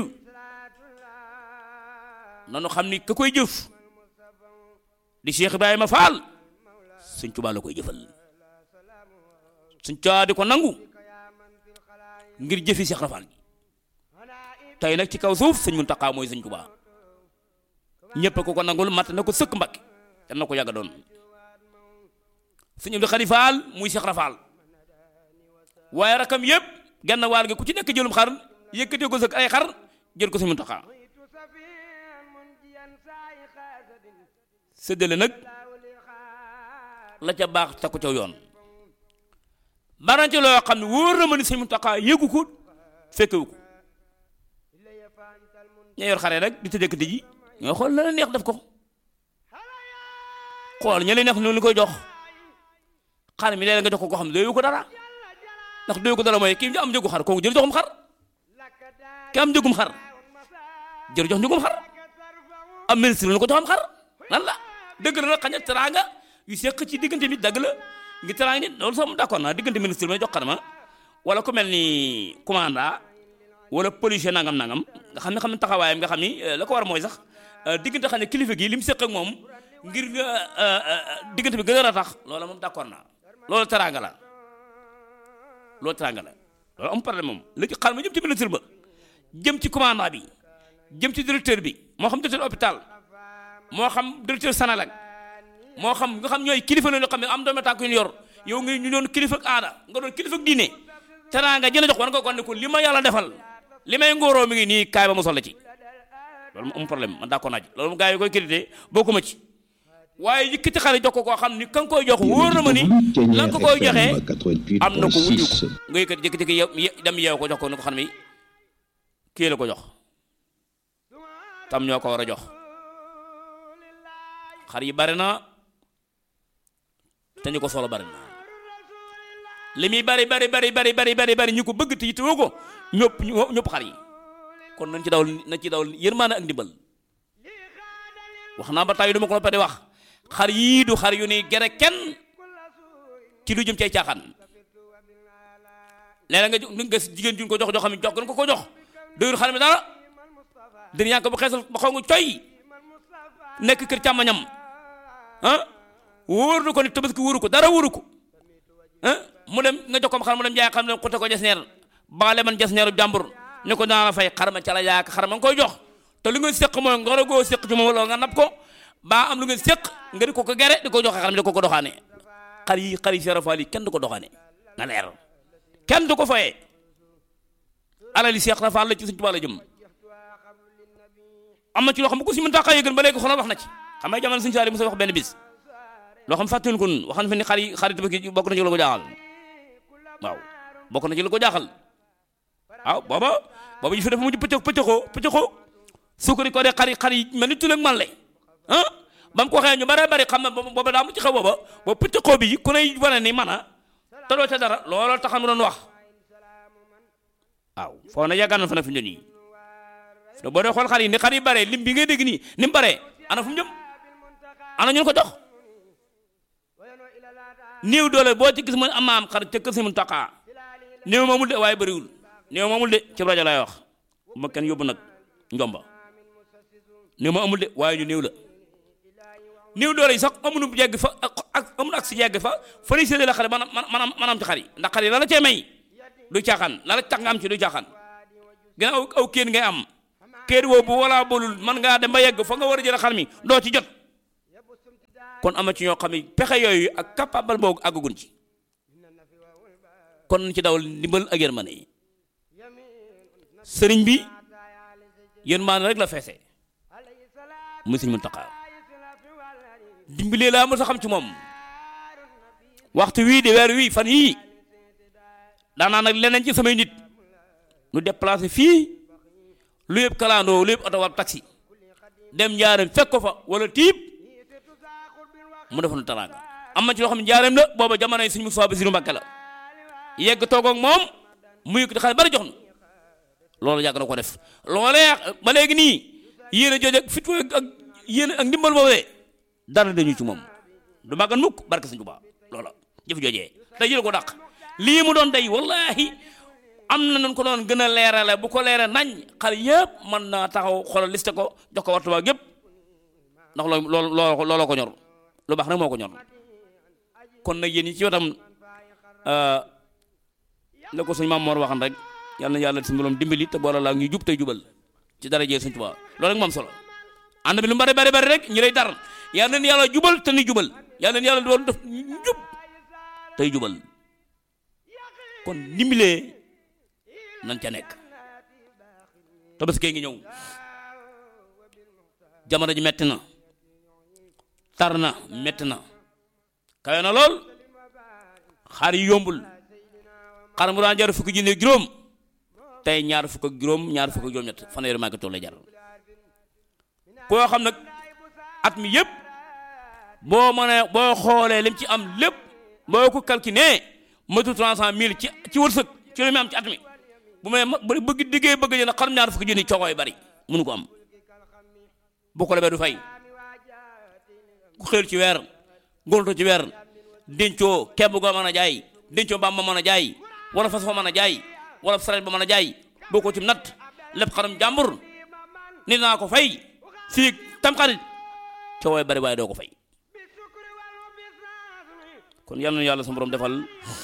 nanu xam ni ka koy jëf di Cheikh Ibrahima Fall Sëñ Tuubaa la koy jëfal Sëñ Tuubaa di ko nangu ngir jëfi Cheikh Rafal gi tey nag ci kaw suuf Sëñ Muntaxa mooy Sëñ Tuubaa ñëpp ko ko nangul mat na ko sëkk Mbàkke te na ko yàgga doon Sëñ Abdu Xaadir Fall muy Cheikh Rafal waaye rakam yëpp genn waal gi ku ci nekk jëlum xar yëkkatee ko sa ay xar jël ko Sëñ Muntaxa séddale nag la ca baax ta ko ca yoon baran ci loo xam ne wóor na ma ni Sëñ Muntaxa yëgu ko fekkewu ko ña yor xare rek di tëddee ji ñoo xool la la neex def ko xool ña leen neex noonu li koy jox xar mi léeg nga jox ko koo xam ne doyu ko dara ndax doyu ko dara mooy kii am njëgu xar kooku jël joxum xar ki am njëgum xar jël jox njëgum xar am ministre lu ko joxam xar lan la dëgg la nag xañ na teraanga yu seq ci diggante bi dëgg la ngi teraanga nit loolu sax moom d'accord naa diggante ministre may jox xar ma wala ku mel ni commandant wala policier nangam nangam nga xam ne xam ne taxawaayam nga xam ni la ko war mooy sax diggante xam ne kilifa gi li mu seq ak moom ngir diggante bi gën a tax loola moom d'accord naa loolu teraanga la loolu teraanga la loolu am problème moom la ci xar ma jëm ci ministre ba jëm ci commandant bi jëm ci directeur bi moo xam directeur hôpital moo xam directeur Sénégal moo xam nga xam ñooy kilifa la ñu xam ne am doomu tànk yu ñu yor yow nga ñu doon kilifa ak aada nga doon kilifa ak diine teraanga jëla jox war nga ko ne ko li ma yàlla defal li may ngóoroo mi ngi nii kaay ba mu soxla ci loolu am problème man d'accord naa ci loolu gaa yi koy critiqué bokkuma ci waaye yëkkati xale jox ko koo xam ni ka nga koy jox wóor na ma ni lan ko koy joxee am na ko wuju ko nga yëkkati yëkkati yow dem yeew ko jox ko ni ko xam ni kii la ko jox tam ñoo ko war a jox xar yi bari na te ñu ko solo bari na li muy bari bari bari bari bari bari bari ñu ko bëgg te yittewoo ko ñëpp ñëpp xar yi kon nañ ci daw nañ ci daw yërmaane ak ndimbal wax naa ba tey du ma ko noppee wax xar yii du xar yu ni gere kenn ci lu jëm cay caaxaan léeg nga nga jigéen juñ ko jox jox xam ne jox gën ko ko jox doyul xar mi dara dina yaa ko bu xeesal ba xaw nga coy nekk kër càmmañam ah wóor na ko ni tabaski wóoru ko dara wóoru ko ah mu dem nga jox ko xar mu dem jaay xam ne xute ko jas neer baale man jas neeru jàmbur ne ko naa la fay xar ma ca la yaak xar ma nga koy jox te lu ngeen séq mooy nga war a goo séq ci moom loolu nga nab ko baa am lu ngeen séq nga di ko ko gere di ko joxe xar mi di ko ko doxaane xar yi xar yi serafaal yi kenn du ko doxaane nga leer kenn du ko fayee alali Seex Rafaal la ci Sëñ Tuubaa la jëm am na ci loo xam bu ko si mën taxaa yëgal ba léegi xoolal wax na ci xam nga jamono Sëñ Saaliw mu sa wax benn bis loo xam fàttali ko wax na fi ni xar yi xar yi tabaski bokk na ci la ko jaaxal waaw bokk na ci la ko jaaxal waaw booba booba ñu fi dafa mujj pëcc pëccëxoo pëccëxoo sukkari ko de xar yi xar yi mel ni tuleg man le ah ba mu ko waxee ñu bare bari xam na booba daa mu ci xew booba ba pëccëxoo bi ku ne wane ni man a te doo ca dara looloo taxam mu doon wax waaw foo na yàggaan na fa na fi mu nii te boo dee xool xar yi ni xar yi bare lim bi ngay dégg nii ni mu bare ana fu mu jëm ana ñu ko jox néew doole boo ci gis mu amaam xar ca kër si mu taqaa néew moomul de waaye bëriwul néew moomul de ci rajo laay wax ma kenn yóbbu nag njomba néew ma amul de waaye ñu néew la néew doole yi sax amuñu yegg fa ak amuñu ak si yegg fa fa lay séddale xar man man maanaam ci xar yi ndax xar yi la la cee may du caaxaan la la tax nga am ci du caaxaan gën aw aw kéen ngay am kayit woo bu wala bolul man ngaa dem ba yegg fa nga war a jël xar mi doo ci jot kon ama ci ñoo xam ne pexe yooyu ak capable boobu àggagun ci kon nañ ci dawal ndimbal ak yërmande yi sëriñ bi yërmande rek la feese muy sëñ Muntaxa dimbalee laa mos a xam ci moom waxtu wii de weer wii fan yii daanaa nag leneen ci samay nit nu déplacé fii lu yëpp kalandoo lu yëpp oto war taxi dem njaareem fekk ko fa wala tiib mu defoon teraanga am na ci loo xam ne njaareem la booba jamono yi suñu Musaa Basiru Mbàkke la yegg toog ak moom mu yëkkati xaalis bari jox na loolu yàgg na ko def loolee ba léegi nii yéen a jooju ak fit ak yéen ak ndimbal boobee dara dañu ci moom du màggan mukk barke Sëñ Tuubaa loola jëf joojee day jël ko dàq lii mu doon day wallahi am na nañ ko doon gën a leerale bu ko leere nañ xale yëpp mën naa taxaw xoolal liste ko jox ko waxtu ba yëpp ndax loolu loolu looloo ko ñor lu baax nag moo ko ñor kon nag yéen ñi ci wetam la ko suñ maam Mor waxan rek yal na yàlla suñu borom dimbali te boole laa ñu jub tey jubal ci dara jee Sëñ Tuubaa loolu rek moom solo ànd bi lu bari bari bari rek ñu lay dar yal na yàlla jubal te ni jubal yal na yàlla doon def jub tey jubal kon dimbalee nan ca nekk tabaski ngi ñëw jamono ji metti na tar na metti na kawe na lool xar yi yombul xar mu daan jar fukki junni juróom tey ñaar fukk ak juróom ñaar fukk ak juróom ñett fanweeri maa ngi toll jar koo xam nag at mi yëpp boo mënee boo xoolee lim ci am lépp boo ko calculé matu trois cent mille ci ci wërsëg ci li mu am ci at mi bu may bëgg diggee bëgg jënd xarum ñaar fukki junni coogooy bari mënu ko am bu ko lebee du fay ku xël ci weer gonto ci weer dencoo kemb goo mën a jaay dencoo mbaam ma mën a jaay wala fas fa mën a jaay wala saret ba mën a jaay boo ko ci natt lépp xarum jàmbur nit naa ko fay fii tamxarit coowooy bari waaye doo ko fay kon yal na yàlla sama borom defal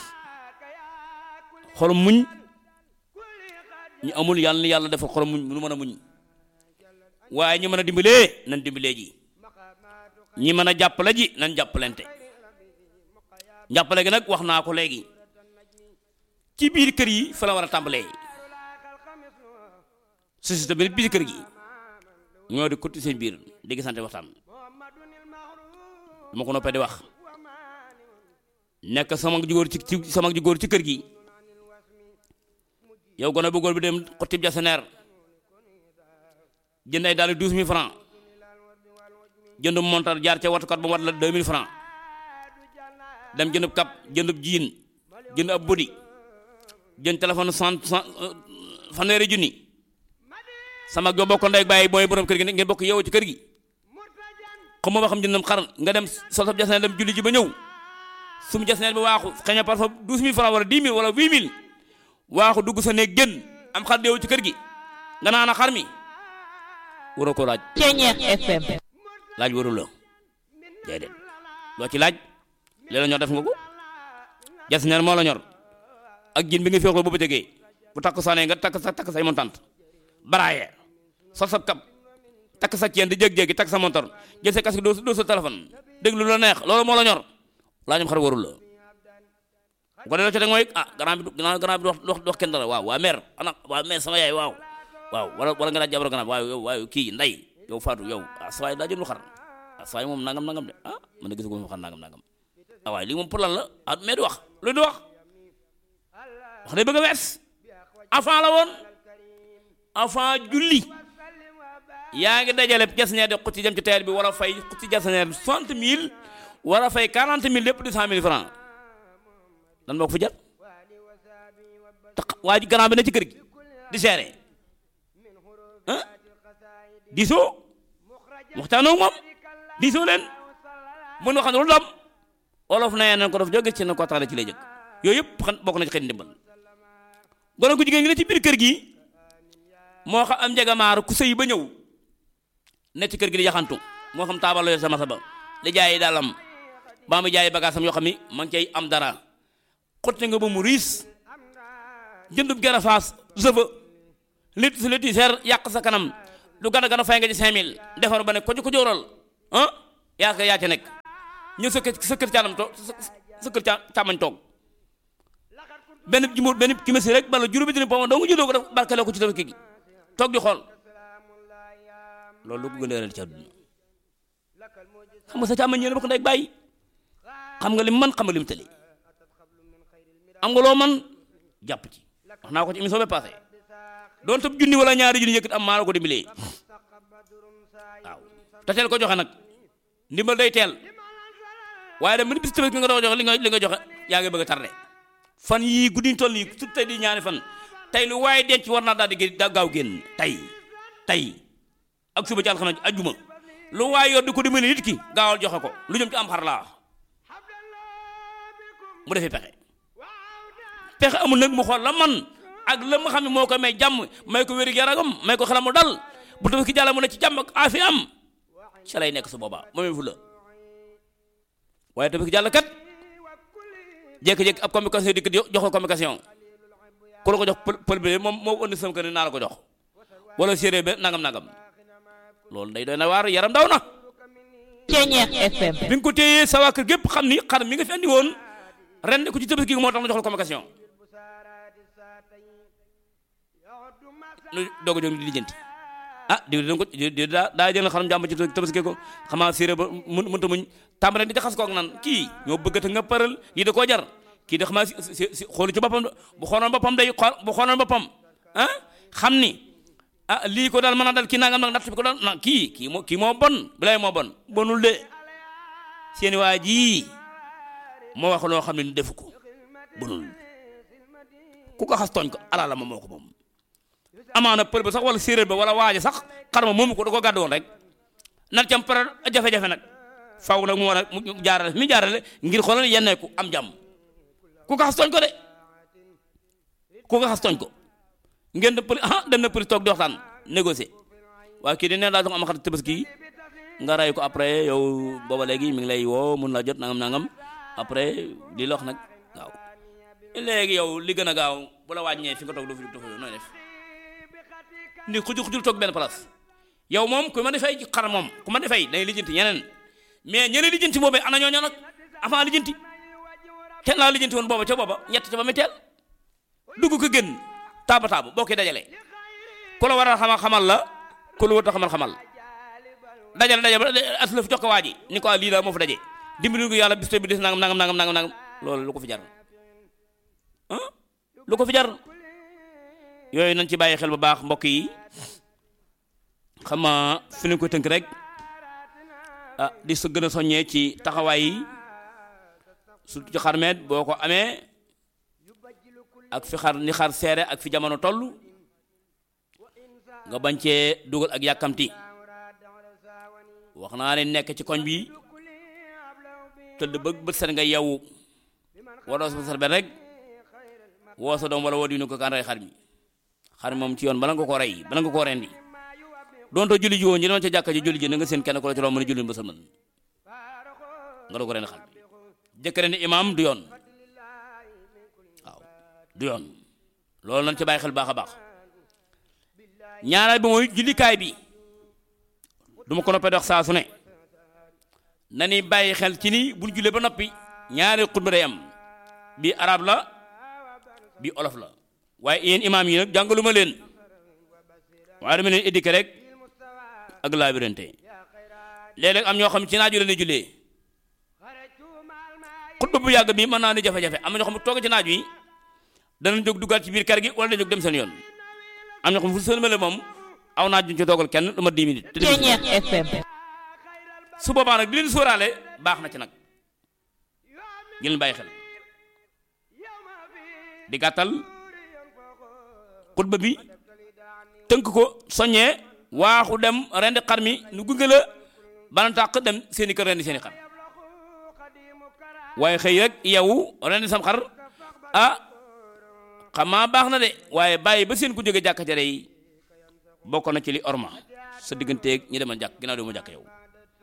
xolum muñ ñu amul yàlla na yàlla defal xolum muñ nu mën a muñ waaye ñi mën a dimbalee nan dimbalee ji ñi mën a jàppale ji nan jàppalante jàppale gi nag wax naa ko léegi ci biir kër yi fa la war a tàmbalee société bi biir kër gi ñoo di kotti seen biir di gisante waxtaan dama ko noppee di wax nekk sama ju góor ci ci sama ju góor ci kër gi yow gone bu góor bi dem xottib jaseneer jënd ay daal douze mille francs jënd montar jaar ca watukat ba mu wat la deux mille francs dem jënd kap jënd jiin jënd ab bodi jënd téléphone cent cent fanweeri junni sama jo bokk ndey bàyyi mooy borom kër gi ngeen bokk yow ci kër gi xam ma xam jëndam xar nga dem sol sab jaseneer dem julli ji ba ñëw sum jaseneer bi waaxu xëy na parfois douze mille francs wala dix mille wala huit mille waaxu dugg sa néeg génn am xar deewu ci kër gi nga naan a xar mi waroo ko laaj. Ceeñeex FM. laaj warul la déedéet loo ci laaj li la ñor def nga ko jaseneer moo la ñor ak jin bi nga féexloo boobu tegee bu takk saanee nga takk sa takk say montant baraaye sol sa kap takk sa ceen di jég-jéegi takk sa montor jël sa casque doo doo sa téléphone déglu la neex loolu moo la ñor laajum xar warul la bu ko dee ci teg mooy ah grand bi grand bi wax wax kenn dara waaw waa mère ana waa mère sama yaay waaw waaw wala wala nga laaj jabar grand waaw yow waaw kii nday yow Fatou yow ah saa waay daa jël lu xar ah saa waay moom nangam nangam de ah man de gisagu ma xar nangam nangam ah waaye lii moom pour lan la ah mais du wax lu du wax wax day bëgg a wees avant la woon avant julli yaa ngi dajale jasneer de xutti dem ci teer bi war a fay xutti jasneer soixante mille war a fay quarante mille lépp deux cent mille francs dan moo ko fi jar tax waa ji grand bi ne ci kër gi di seere ah diisoo waxtaanoo moom diisoo leen mun waxan lu dam olof na nañ ko def jóge ci na ko tax ci lay jëkk yooyu yëpp xam bokk na ci xëy ndimbal gone ku jigéen ngi ne ci biir kër gi moo xam am njegamaar ku sëy ba ñëw ne ci kër gi di yaxantu moo xam taabal la sama saba di jaay daalam baa mu jaay bagaasam yoo xam ni ma ngi cay am dara xotti nga ba mu riis jëndub gerafaas sëfa létti si létti seer yàq sa kanam lu gën a gën a fay nga ci 5000 defaru ba ne ko ko jóoral ah yaa ko yaa ca nekk ñu sa kër sa kër càmmam toog sa kër càmmañ toog benn jumóor benn kimisi rek bala juróomi dina pom doo nga jëloo ko def barkeloo ko ci tabaski gi toog di xool loolu lu ko gën a réel ci àdduna xam nga sa càmmañ ñëw bokk ndey bàyyi xam nga lim man xam nga lim tëli am nga loo man jàpp ci wax naa ko ci émission bi passé doon tab junni wala ñaari junni yëkkat am maa la ko dimbalee waaw te teel ko joxe nag ndimbal day teel waaye dem ba ni bis tabaski nga doon joxe li nga li nga joxe yaa ngi bëgg a tardé fan yii guddiñ toll nii su tey di ñaari fan tey lu waaye denc war naa daal di gën gaaw génn tey tey ak suba ci alxames ajjuma lu waaye yor di ko dimbali nit ki gaawal joxe ko lu jëm ci am xar laa mu defee pexe pexe amul nag mu xool la man ak la ma xam ne moo ko may jàmm may ko wér yaramam may ko xelam mu dal bu tabaski jàll mu ne ci jàmm ak aafi am ca lay nekk su boobaa moomee fu la waaye tabaski jàll kat jékki-jékki ab communication dikk jox ko communication ku la ko jox pël pël bi moom moo ëndi sama kër naa la ko jox wala séeréer ba nangam nangam loolu day doy na waar yaram daw na. Ceeñeex FM. bi nga ko téyee sa waa kër gépp xam ni xar mi nga fi andi woon ren ko ci tabaski gi moo tax ma jox la communication nu doog a jóg di lijjanti ah di da ko di daa daa jël xaram jàmm ci tabaski ko xamaa séeréer ba mun mënta muñ tàmbale di jaxas koog nan kii ñoo bëggata nga paral lii da koo jar kii da xamaa si si si xoolu ci boppam bu xooloon boppam day xool bu xooloon boppam ah xam ni ah lii ko daal mën a dal kii nangam nag natt bi ko daal na kii kii moo kii moo bon bilay moo bon bonul de seeni waa ji moo wax loo xam ne ni defu ko bonul ku ko xas tooñ ko ala la ma moo ko moom amaana pël ba sax wala séeréer ba wala waaja sax xar ma moomu ko da ko gàddu woon rek nat cam pare jafe-jafe nag faw nag mu war a mu jaarale mi jaarale ngir xoolal yenneeku am jàmm ku ko xas tooñ ko de ku ko xas tooñ ko ngeen dem pël ah dem na pël toog di waxtaan négocier waaye kii di ne daa jox am xar tabaski nga ray ko après yow booba léegi mi ngi lay woo mun la jot nangam nangam après di lox nag waaw léegi yow li gën a gaaw bu la wàññee fi nga toog du fi du fa nooy def ni xujul xujul toog benn place yow moom ku ma defay xar moom ku ma defay day lijjanti ñeneen mais ñeneen lijjanti boobee ana ñooñu nag avant lijjanti kenn laa lijjanti woon booba ca booba ñett ca ba muy teel dugg ko gën taaba taaba boo koy dajale ku la war a xamal xamal la ku la war a xamal xamal dajale dajale as la fi jox ko waa ji ni ko lii la moo fa daje dimbali ko yàlla bis bi des nangam nangam nangam nangam nangam loolu lu ko fi jar ah lu ko fi jar yooyu nañ ci bàyyi xel bu baax mbokk yi xam nga fi ñu ko tënk rek ah di sa gën a soññee ci taxawaay yi surtout ci xarmeet boo ko amee ak fi xar ni xar seere ak fi jamono toll nga bañ cee dugal ak yàkkamti wax naa ne nekk ci koñ bi tëdd bëgg bët set nga yeewu waroo sa sarbet rek woo sa doom wala woo diinu ko kan rey xar mi xar moom ci yoon bala nga ko rey bala nga ko rendi doonte julli ji woon ñi doon ca jàkka ji julli ji na nga seen kenn ko la ci romb ne julli ba sëlmal nga doo ko rendi xar mi jëkkëre ni imaam du yoon waaw du yoon loolu nañ ci bàyyi xel baax a baax ñaareel bi mooy jullikaay bi du ma ko noppee dox saa su ne na ni bàyyi xel ci ni buñ jullee ba noppi ñaari xutba day am bi arab la bi olof la waaye yéen imaam yi nag jàngaluma leen waaye dama leen éduqué rek ak laabirante léeg-léeg am ñoo xam ci naaju la ne jullee xutba bu yàgg bi mën naa ni jafe-jafe am na ñoo xam toog ci naaj wi danañ jóg duggaat ci biir kër gi wala dañ jóg dem seen yoon am ñoo xam fu sëlmale moom aw naaj duñ ci toogal kenn lu ma 10 minutes te dem Ceeñeex FM. su boobaa nag di leen sóoraale baax na ci nag di leen bàyyi xel di gàttal xutba bi tënk ko soññee waaxu dem rendi xar mi nu gunge la bana tàq dem seeni kër rendi seeni xar waaye xëy rek yow rendi sam xar ah xamaa baax na de waaye bàyyi ba seen ku jóge jàkka jare yi bokk na ci li orma sa digganteeg ñi demal jàkk ginnaaw di mu jàkk yow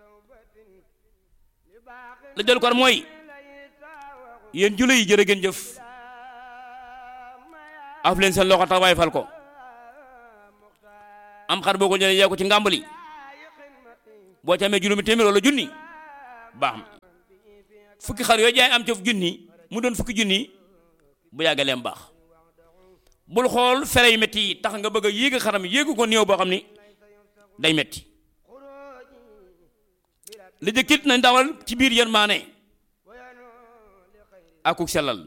la jël kon mooy yéen jula yi jërë ngeen jëf af leen seen loxo tax waay fal ko am xar boo ko jëlee yee ko ci ngàmbali boo ci amee juróomi téeméer wala junni baax na fukki xar yooyu jaay am ca junni mu doon fukki junni bu yàggee leen baax bul xool fere yu métti yi tax nga bëgg a yéeg xaram yéegu ko néew boo xam ni day métti li jëkkit nañ dawal ci biir yéen maa ne akuk sellal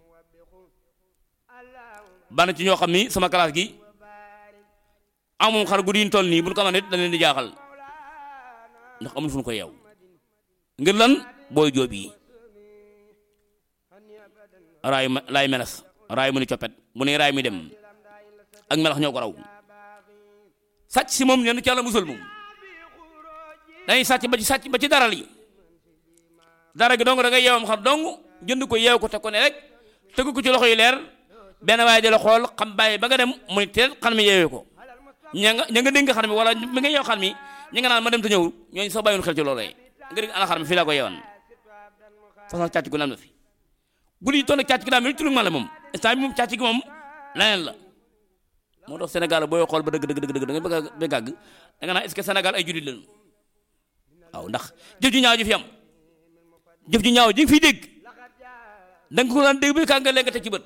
bana ci ñoo xam ni sama classe gi amum xar gu diñ toll nii bu ñu ko nit da leen di jaaxal ndax amul fu ñu ko yeew ngir lan booy jóob yi raay ma laay melas raay mu ni coppet bu ne raay mi dem ak melax ñoo ko raw sàcc si moom ñenn ci yàlla musal moom dañuy sàcc ba ci sàcc ba ci daral yi dara gi dong da ngay yeewam xar dong jënd ko yeew ko te ko ne rek tëgg ko ci loxo yi leer benn waaye di la xool xam bàyyi ba nga dem mu ni teel xar mi yeewee ko ña nga ña nga dénk xar mi wala mi nga yeew xar mi ñi nga naan ma dem te ñëw ñooñu sax bàyyiwul xel ci loolu nga dégg ana xar mi fii laa ko yeewan façon càcc gu naan na fi bu lii toll càcc gi daa mel ni turu la moom instant bi moom càcc gi moom leneen la moo tax Sénégal booy xool ba dëgg dëgg dëgg da nga bëgg a bëgg àgg da nga naan est-ce que Sénégal ay jullit lañu waaw ndax jëf ju ñaaw ji fi am jëf ju ñaaw ji nga fiy dégg da nga ko daan dégg bi kaa nga léegi teg ci bët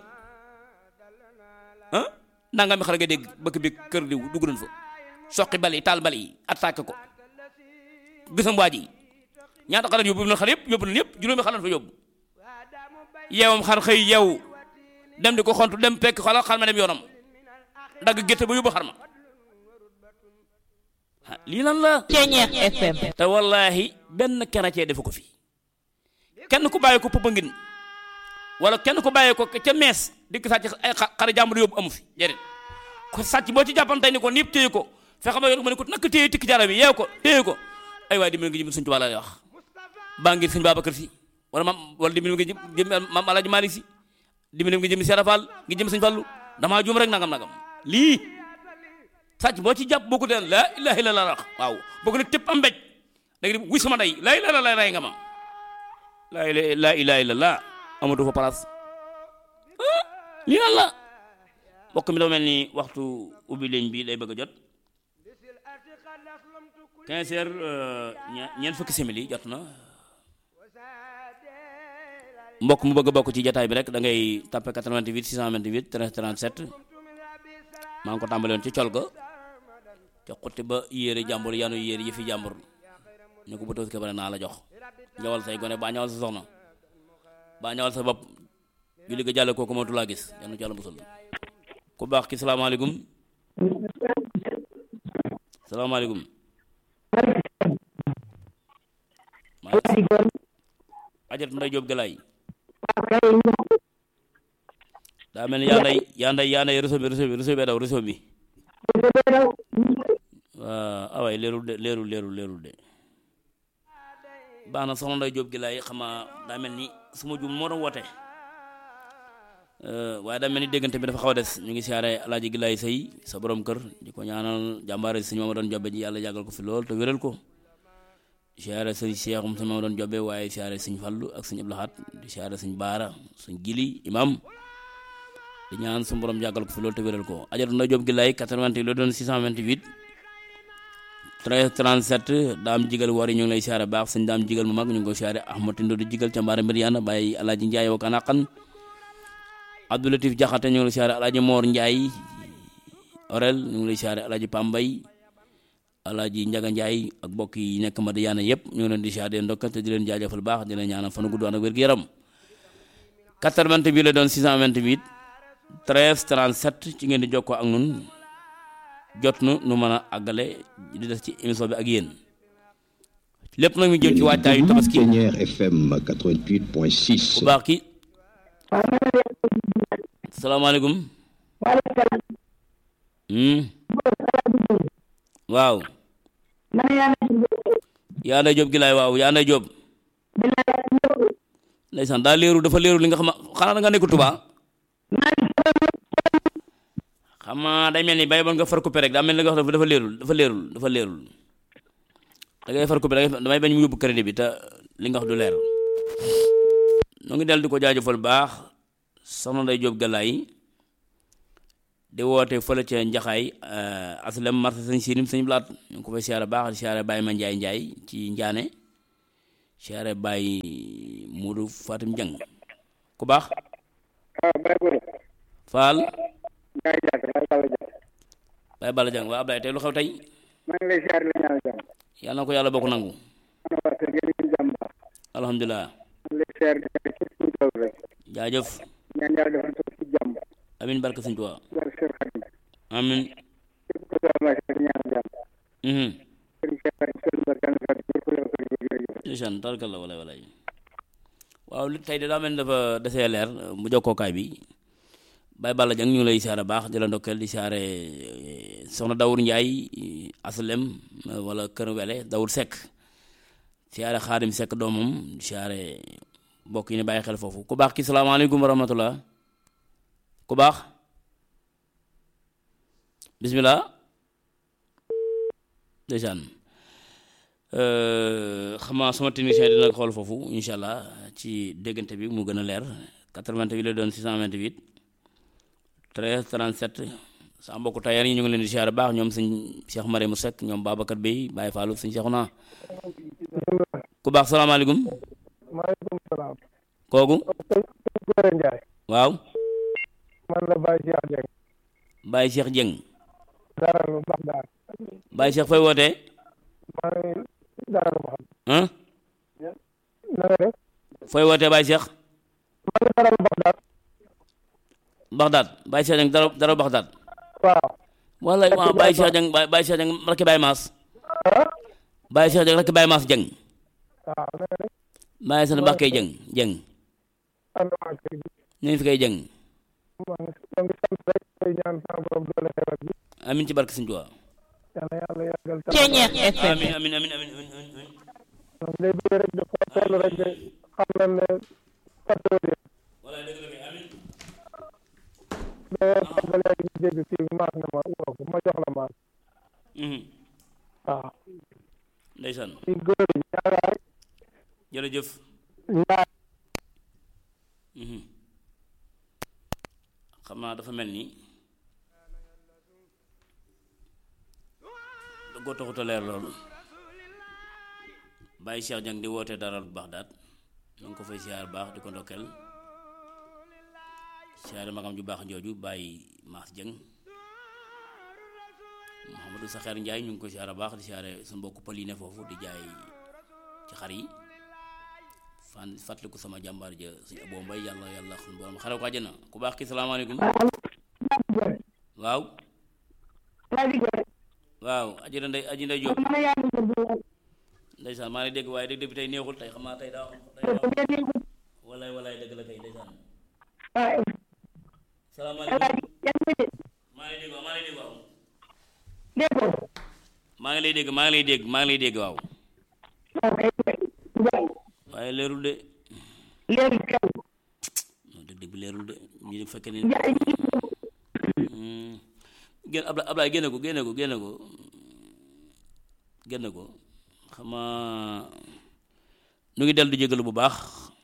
ah nanga mi xar nga dégg bëkk bi kër diw dugg nañ fa soqi bali taal bali attaqué ko gisam waa ji ñaata xalat yóbbu na xar yëpp yóbbu nañ yëpp juróomi xalat fa yóbbu yeewam xar xëy yeewu dem di ko xontu dem pekk xala xar ma dem yoonam dagg gétte ba yóbbu xar ma lii lan la Ceñeex FM te wallahi benn kerecee defu ko fi kenn ku bàyyi ko Popenguine wala kenn ku bàyyi ko ca mees dikk sàcc ay xari jàmbur yóbbu amu fi déedéet ko sàcc boo ci jàppante ni ko niip téye ko fexe ba yor ma ne ko nak téye tikki jara bi yeew ko téye ko ay waay dimbali nga jëm suñ tubaab la lay wax baa ngir sëñ Babacar Si wala mam wala dimbali nga jëm mam Alaaji Maalik Si dimbali nga jëm Seera Fall nga jëm sëñ Fallu damaa juum rek nangam nangam lii sàcc boo ci jàpp boo ko deen laa ilaaha illallaah wax waaw boo ko ne tëpp am mbéj da nga di wuy sama ndey laa ilaaha illallaah rey nga ma laa laa ilaaha illallaah amatu fa place lii lan la mbokk mi dafa mel ni waxtu ubbi ligne bi lay bëgg a jot 15 heures ñeent fukki simili jot na mbokk mu bëgg a bokk ci jataay bi rek da ngay tapé 88 628 13 37 maa ngi ko tàmbale woon ci col ga ca xutti ba yéere jàmbur yanu yéere yëfi jàmbur ñu ko bu tawsi ba ne naa la jox ñawal say gone baa ñawal sa soxna baa ñawal sa bopp julli ga jàlle kooku mënatu laa gis yal na ci yàlla musal ku baax ki salaamaaleykum salaamaaleykum ajat nday jóob galaay daa mel ni yaa nday yaa nday yaa nday réseau bi réseau bi réseau bi daw réseau bi waaw awaay leerul de leerul leerul leerul de baax na soxna nday jóob galaay xama daa mel ni suma jum moo doon woote waaye daa mel ni déggante bi dafa xaw a des ñu ngi siyaare alaaji gilaay sëy sa borom kër di ko ñaanal jàmbaare sëñ ma doon jobbe ji yàlla yàggal ko fi lool te wéral ko siyaare sëñ Seexum sëñ ma doon jobbe waaye siyaare sëñ Fallu ak sëñ Abdou Lahad di siyaare sëñ Baara sëñ Gili imam di ñaan su borom yàggal ko fi lool te wéral ko ajatu na job gilaay 88 la doon 628 13 37 daam jigal war yi ñu ngi lay siyaare baax sëñ daam jigal mu mag ñu ngi ko siyaare Ahmad Tindo di jigal ca mbaare mbir yaana bàyyi alaaji Njaay wa kanaqan Abdoulatif Jaxate ñu ngi lay siyaare alaaji Moor Njaay orel ñu ngi lay siyaare alaaji Pambay alaaji Njaga Njaay ak mbokk yi nekk Madiyaana yëpp ñu ngi leen di siyaare ndokkal te di leen jaajëfal baax di leen ñaanal fan gudd ak wér-gu-yaram 88 bi la doon 628 13 37 ci ngeen di jokkoo ak nun jot nu nu mën a àggale di des ci émission bi ak yéen lépp nag mi jëm ci waajtaayu tabaski Pionnière FM bu 88.6. baax ki salaamaaleykum hmm waaw yaa nday jóob gi laay waaw yaa nday jóob ndeysaan daa leeru dafa leeru li nga xam xanaa da nga nekk Tuubaa xam nga day mel ni bay bon nga far coupé rek daa mel ni nga wax dafa leerul dafa leerul dafa leerul da ngay far coupé da ngay damay bañ mu yóbbu crédit bi te li nga wax du leer ñu ngi del di ko jaajëfal baax soxna Ndey Jóob Galaay di woote fële ca njaxaay aslem marché sëñ sirim sëñ blaat ñu ngi ko fay siyaare baax di siyaare Baye ma njaay njaay ci njaane siyaare Baye Moodu Fatim Jang ku baax waaw Baye Gora. Faal Ndiaye Diatta Baye Balla Diatta. Baye Balla Jang waa Ablaye tey lu xew tey maa ngi lay siyaare la ñaanal jàmm. yàlla na ko yàlla bokk nangu ana waa kër yéen a ngi jàmm baax. alhamdulilah maa ngi lay siyaare di siyaare képp kuy daw rek. jaajëf ñaan yàlla defal ko ci jàmm. amin barke sëñ Tuubaa barke Seex Xaadim. amin képp ku daw maa ngi ñaanal jàmm. mhm sëriñ Cheikh Xaadim sëriñ Barke Yàlla na fi yàlla ko yàlla jërëjëf. ndeysaan tarkalla walay walay waaw li tey de daa mel ni dafa desee leer mu jokkookaay bi Baye Balla Dieng ñu ngi lay siyaare baax di la ndokkeel di siyaare eh, soxna Dawur Njaay aslem eh, wala kër wele Dawur Sekk siyaare Xaadim Sekk doomam di siyaare mbokk yi ne bàyyi xel foofu ku baax ki salaamaaleykum wa rahmatullah ku baax bismillah ndeysaan xam naa sama technicien dina xool foofu incha allah ci déggante bi mu gën a leer 88 la doon 628 13 37 sa mbokku tailleur yi ñu ngi leen di siyaare baax ñoom sëñ Cheikh Mare mu Seck ñoom Babacar Bey Baye Fallou sëñ Cheikh naa ku baax salaamaaleykum maaleykum salaam. kooku sëñ Gora Ndiaye. waaw man la Baye Cheikh Dieng. Baye Cheikh Dieng dara lu baax daal. Baye Cheikh fay wootee maa ngi dara lu baax. ah na nga def. fooy wootee Baye Cheikh maa ngi dara lu baax daal. Baxdaad Baye Cheikh Dieng dara dara Baxdaad waaw. wala waaw Baye Cheikh Dieng Baye Baye Cheikh Dieng rakki Baye Maas ah. Baye Cheikh Dieng rakki Baye Maas Dieng waaw na nga def. Baye Sane Bakkay Dieng Dieng ànd waa kër gi. ñu ngi fi koy Dieng maa ngi maa ngi sant rek tey ñaan sa borom doole xewal bi. amin ci barke Sëñ Tuubaa yàlla yàlla yàggal taxawaay. Ceeñeer FM amin amin amin amin amin amin donc day bëgg rek de foo toll rek de xam nañ ne patriote wala dëgg la kay amin mais xam nga léegi ñu dégg fii maas na ma woo ko ma jox la maas mhm waaw ndeysaan ci góor yi ñaaraay jërëjëf ñaar mhm xam naa dafa mel ni da koo taxut a leer loolu Baye Cheikh Dieng di woote dara bu baax daat ñu ngi ko fay siyaar baax di ko ndokkeel siyaare magam ju baax jooju Baye Maas Dieng Mouhamadou Saxeer Njaay ñu ngi ko siyaare baax di siyaare su mbokk pël yi ne foofu di jaay ci xar yi fan fàttaliku sama jàmbaar ja suñu aboo mbay yàlla yàlla suñu borom xare ko àjjana ku baax ki salaamaaleykum waaw waaw aji ndey aji ndey Jóob ndeysaan maa ngi dégg waaye dégg bi tey neexul tey xam naa tey daa tey walaay walaay dëgg la kay ndeysaan salaamaaleykum maa ngi dégg waaw maa ngi lay dégg waaw maa ngi lay dégg maa ngi lay dégg maa ngi lay dégg waaw waaye leerul de non dëgg dëgg bi leerul de ñu di fekkee ni génn Ablaye Ablaye génne ko génne ko génne ko génne ko xamaa nu ngi dellu di jégalu bu baax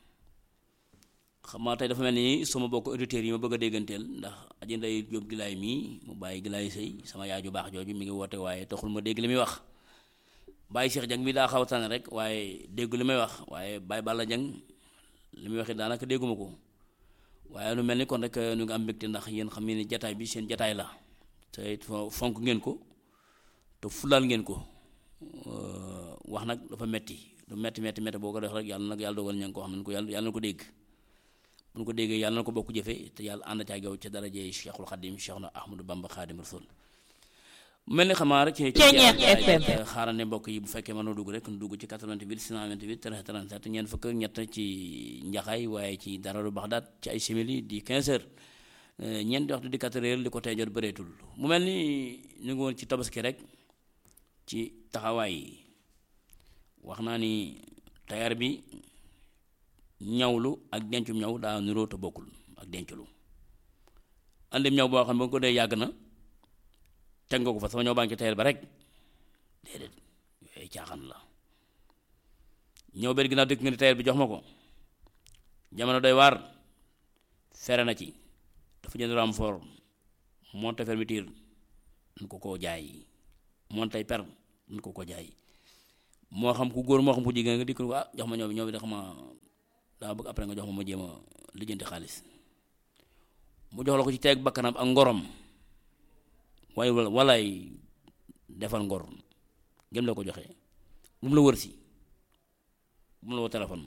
xamaa tey dafa mel ni sama bokk auditeurs yi ma bëgg a dégganteel ndax aji nday jóob gilaay mii mu bàyyi gilaay sëy sama yaay ju baax jooju mi ngi woote waaye taxul ma dégg li muy wax bàyyi Cheikh Dieng mi daa xaw a tànn rek waaye déggu li may wax waaye Baye Balla Dieng li muy wax it daanaka dégguma ko waaye lu mel ni kon rek nu ngi am mbégte ndax yéen xam ne jataay bi seen jataay la te it fo- fonk ngeen ko te fulaal ngeen ko wax nag dafa metti lu metti metti metti boo ko def rek yàlla nag yàlla dogal ña ngi ko xam ne ko yàlla yàlla na ko dégg bu ñu ko déggee yàlla na ko bokk jëfe te yàlla ànd ca ak yow ca daraje Cheikhul Khadim Cheikh na Ahmadou Bamba Khadim Rasul mel ni xamaa rek ci Ceeñeer FM. xaaral ne mbokk yi bu fekkee mënoo dugg rek nu dugg ci 88 628 13 37 ñeent fukk ak ñett ci njaxaay waaye ci dara lu baax daat ci ay simili di 15 heures ñeenti waxtu di 4 heures li ko tey jot bëreetul mu mel ni ñu ngi woon ci tabaski rek ci taxawaay yi wax naa ni tailleur bi ñawlu ak dencum ñaw daa niroo te bokkul ak denculu andim ñaw boo xam ne ba nga ko dee yàgg na teg nga ko fa sama ñëw baa ngi ci tailleur ba rek déedéet yooyu caaxaan la ñëw benn ginnaaw dëkk nga ni tailleur bi jox ma ko jamono doy waar fere na ci dafa jënd renfort monte fermeture dañ ko koo jaay monte per dañ ko ko jaay moo xam ku góor moo xam ku jigéen nga dikk ko ah jox ma ñëw bi ñëw bi da xam daa bëgg après nga jox ma ma jéem a lijjanti xaalis mu jox la ko ci teeg bakkanam ak ngorom waaye walaay defal ngor gëm la ko joxe bu mu la wër si bu mu la woo téléphone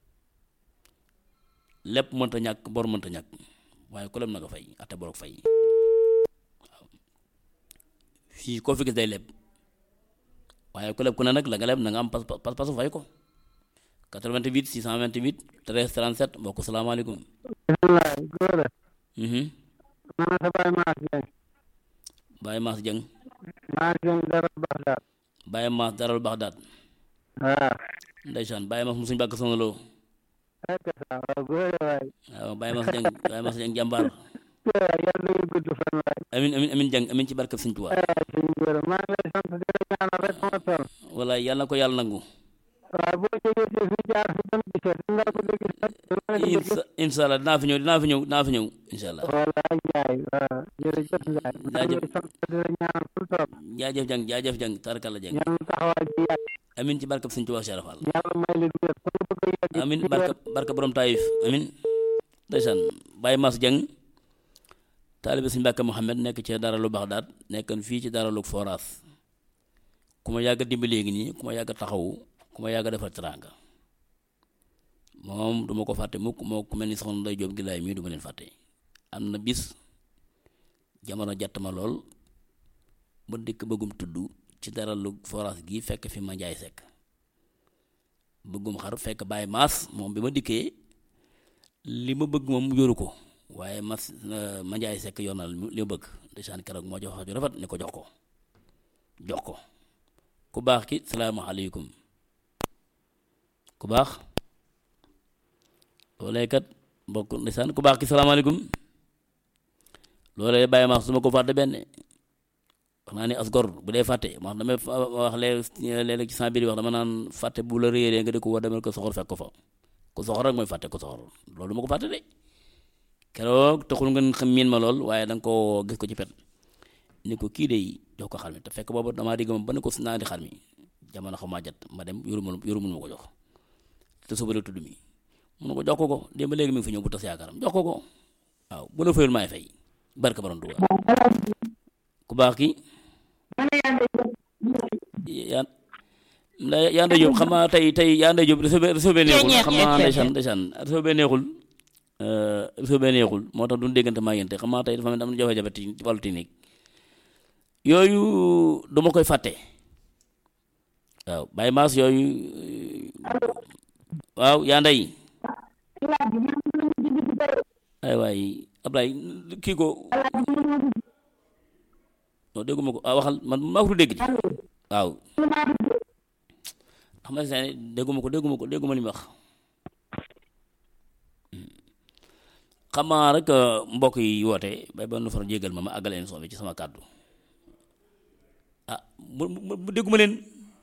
lépp mënta ñàkk bor mënta ñàkk waaye ku leb na nga fay ate boroog fay waaw fii koo fi gis day leb waaye ku leb ku ne nag la nga leb na nga am pas pas pasu fay ko 88 628 13 37 mbokk salaamaaleykum. bisimilah góor a. mhm man sa Baye Mass Dieng. Baye Mass Dieng Mass Dieng dara Baxdaad. Baye Mass daral Baxdaad waaw. ndeysaan Baye Mass mu suñu bàkk sonaloo ak sa waaw góor a waay. waaw Baye Mass Dieng Baye Mass Dieng jàmbaar waaw yàlla na gudd fan waay. amin amin amin Dieng amin ci barkab Sëñ Tuubaa waaw suñu góor a maa ngi lay sant di la ñaanal rek ma toll. wala yàlla na ko yàlla nangu waaw boo jógee ci fi jaar fi dem gisee di nga ko gis nag. dama la gis. insa incha allah dinaa fi ñëw dinaa fi ñëw dinaa fi ñëw incha allah voilà Ndiaye waaw jërëjëf Ndiaye. maa ngi lay sant di la ñaanal fu toll. jaajëf Dieng jaajëf Dieng tarakalla Dieng yàlla taxawaay bi yàgg. amin ci barkab Sëñ Tuubaa Cheikh Fall yàlla may leen wér fu nga bëgg a yegg. amin ci barka wér. barka borom taayif amin ndeysaan Baye Mass Dieng taalibe Sëñ Mbàkke Mohamed nekk ci dara lu Baxdaad nekkan fii ci dara lu Foras ku ma yàgg a dimbali léegi nii ku ma yàgg a taxawu ku ma yàgg a defal teraanga moom duma ko fàtte mukk moo ku mel ni soxna Ndey Jóob Gilaay mii duma leen fàtte am na bis jamono jàtt ma lool ba dikk bëggum tudd ci dara lu Foras gi fekk fi ma njaay sekk bëggum xar fekk Baye Mass moom bi ma dikkee li ma bëgg moom yoru ko waaye mas ma njaay sekk yor na li ma bëgg ndeysaan keroog moo jox wax ju rafet ni ko jox ko jox ko ku baax ki salaamaaleykum ku baax loolee kat mbokk ndeysaan ku baax ki salaamaaleykum loolee Baye Mass su ma ko fàtte benn wax naa ni as gor bu dee fàtte wax damay wax léeg-léeg ci sama biir wax dama naan fàtte bu la réeree nga di ko war demal ko soxor fekk ko fa ku soxor rek mooy fàtte ko soxor loolu ma ko fàtte de keroog taxul ngeen xam miin ma lool waaye da nga koo gis ko ci pet ni ko kii de jox ko xar mi te fekk boobu damaa digg moom ba ne ko naa di xar mi jamono xaw maa jot ma dem yoruma yoruma ma ko jox te suba la tudd mi mun na ko jox ko ko démb léegi mi ngi fi ñëw bu tas yaakaaram jox ko ko waaw bu la fayul maay fay barka borom Tuuba ku baax ki yaa yaa nday Jóob xam naa tey tey yaa nday Jóob réseau bi réseau bee neexul xam naa ndeysaan ndeysaan réseau bee neexul réseau bee neexul moo tax duñ déggante maa yéen te xam naa tey dafa mel am na jafe-jafe ci wàllu technique yooyu duma koy fàtte waaw Baye Mass yooyu waaw yaa nday ay waay Ablaye kii ko non dégguma ko ah waxal man maa ko dégg ci waaw xam nga seen dégguma ko dégguma ko dégguma li mu wax xam naa rek mbokk yi woote bay ba nu far jégal ma ma àggale émission bi ci sama kàddu ah mu mu dégguma leen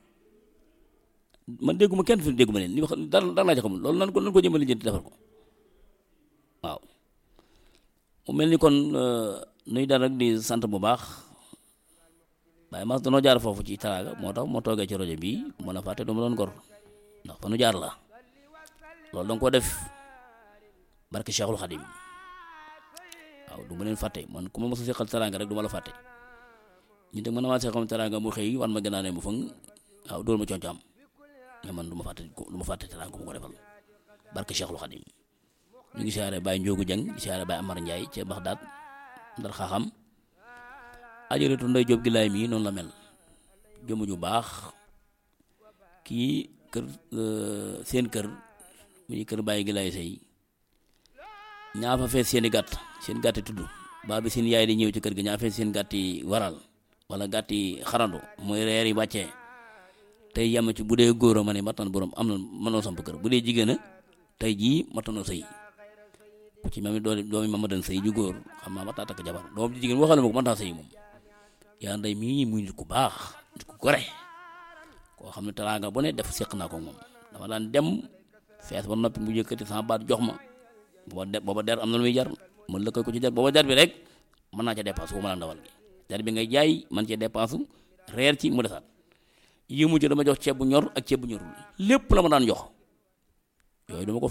man dégguma kenn fi dégguma leen li wax dara dara laa ci xamul loolu nan ko nan ko jëmale jënti defar ko waaw mu mel ni kon nuy dal rek di sant bu baax Baye Mass danoo jaar foofu ci taraaga moo tax moo toogee ci rajo bi mën a fàtte du ma doon gor ndax fa nu jaar la loolu danga ko def barke Cheikhul Khadim waaw du ma leen fàtte man ku ma mos a seqal taraanga rek du ma la fàtte ñu teg man maa seqal taraanga mu xëy wan ma gënaa ne mu fëng waaw dóor ma concaam mais man du ma fàtte du ma fàtte taraanga mu ko defal barke Cheikhul Khadim ñu ngi siyaare Baye Ndiogu Dieng di siyaare Baye Amar Ndiaye ca Baxdaad ndar xaaxam ajaratu Ndey Jóob Gilaay mii noonu la mel jëmm ju baax kii kër seen kër mu ñu kër Baye Gilaay Sey ñaa fa fees seeni gàtt seen gàtt yi tudd baa bi seen yaay di ñëw ci kër gi ñaa fees seen gàtt yi waral wala gàtt yi xarandu mooy reer yi wàccee tey yem ci bu dee góor a ma ne mattan borom am na mënoo samp kër bu dee jigéen a tey jii mattanoo sëy ku ci mami doomi doomi mama dan sëy ju góor xam naa mataa takk jabar doom ji jigéen waxale ma ko man taa sëy moom yaa nday mii muy nit ku baax nit ku gore koo xam ne teraanga bu ne def seq naa ko moom dama daan dem fees ba noppi mu yëkkati sama baat jox ma booba der booba der am na lu muy jar ma lëkkal ko ci der booba der bi rek mën naa ca dépense wu ma la ndawal gi te bi ngay jaay man cee dépense reer ci mu desaat yi mujj dama jox ceeb bu ñor ak ceeb bu ñorul lépp la ma daan jox yooyu dama ko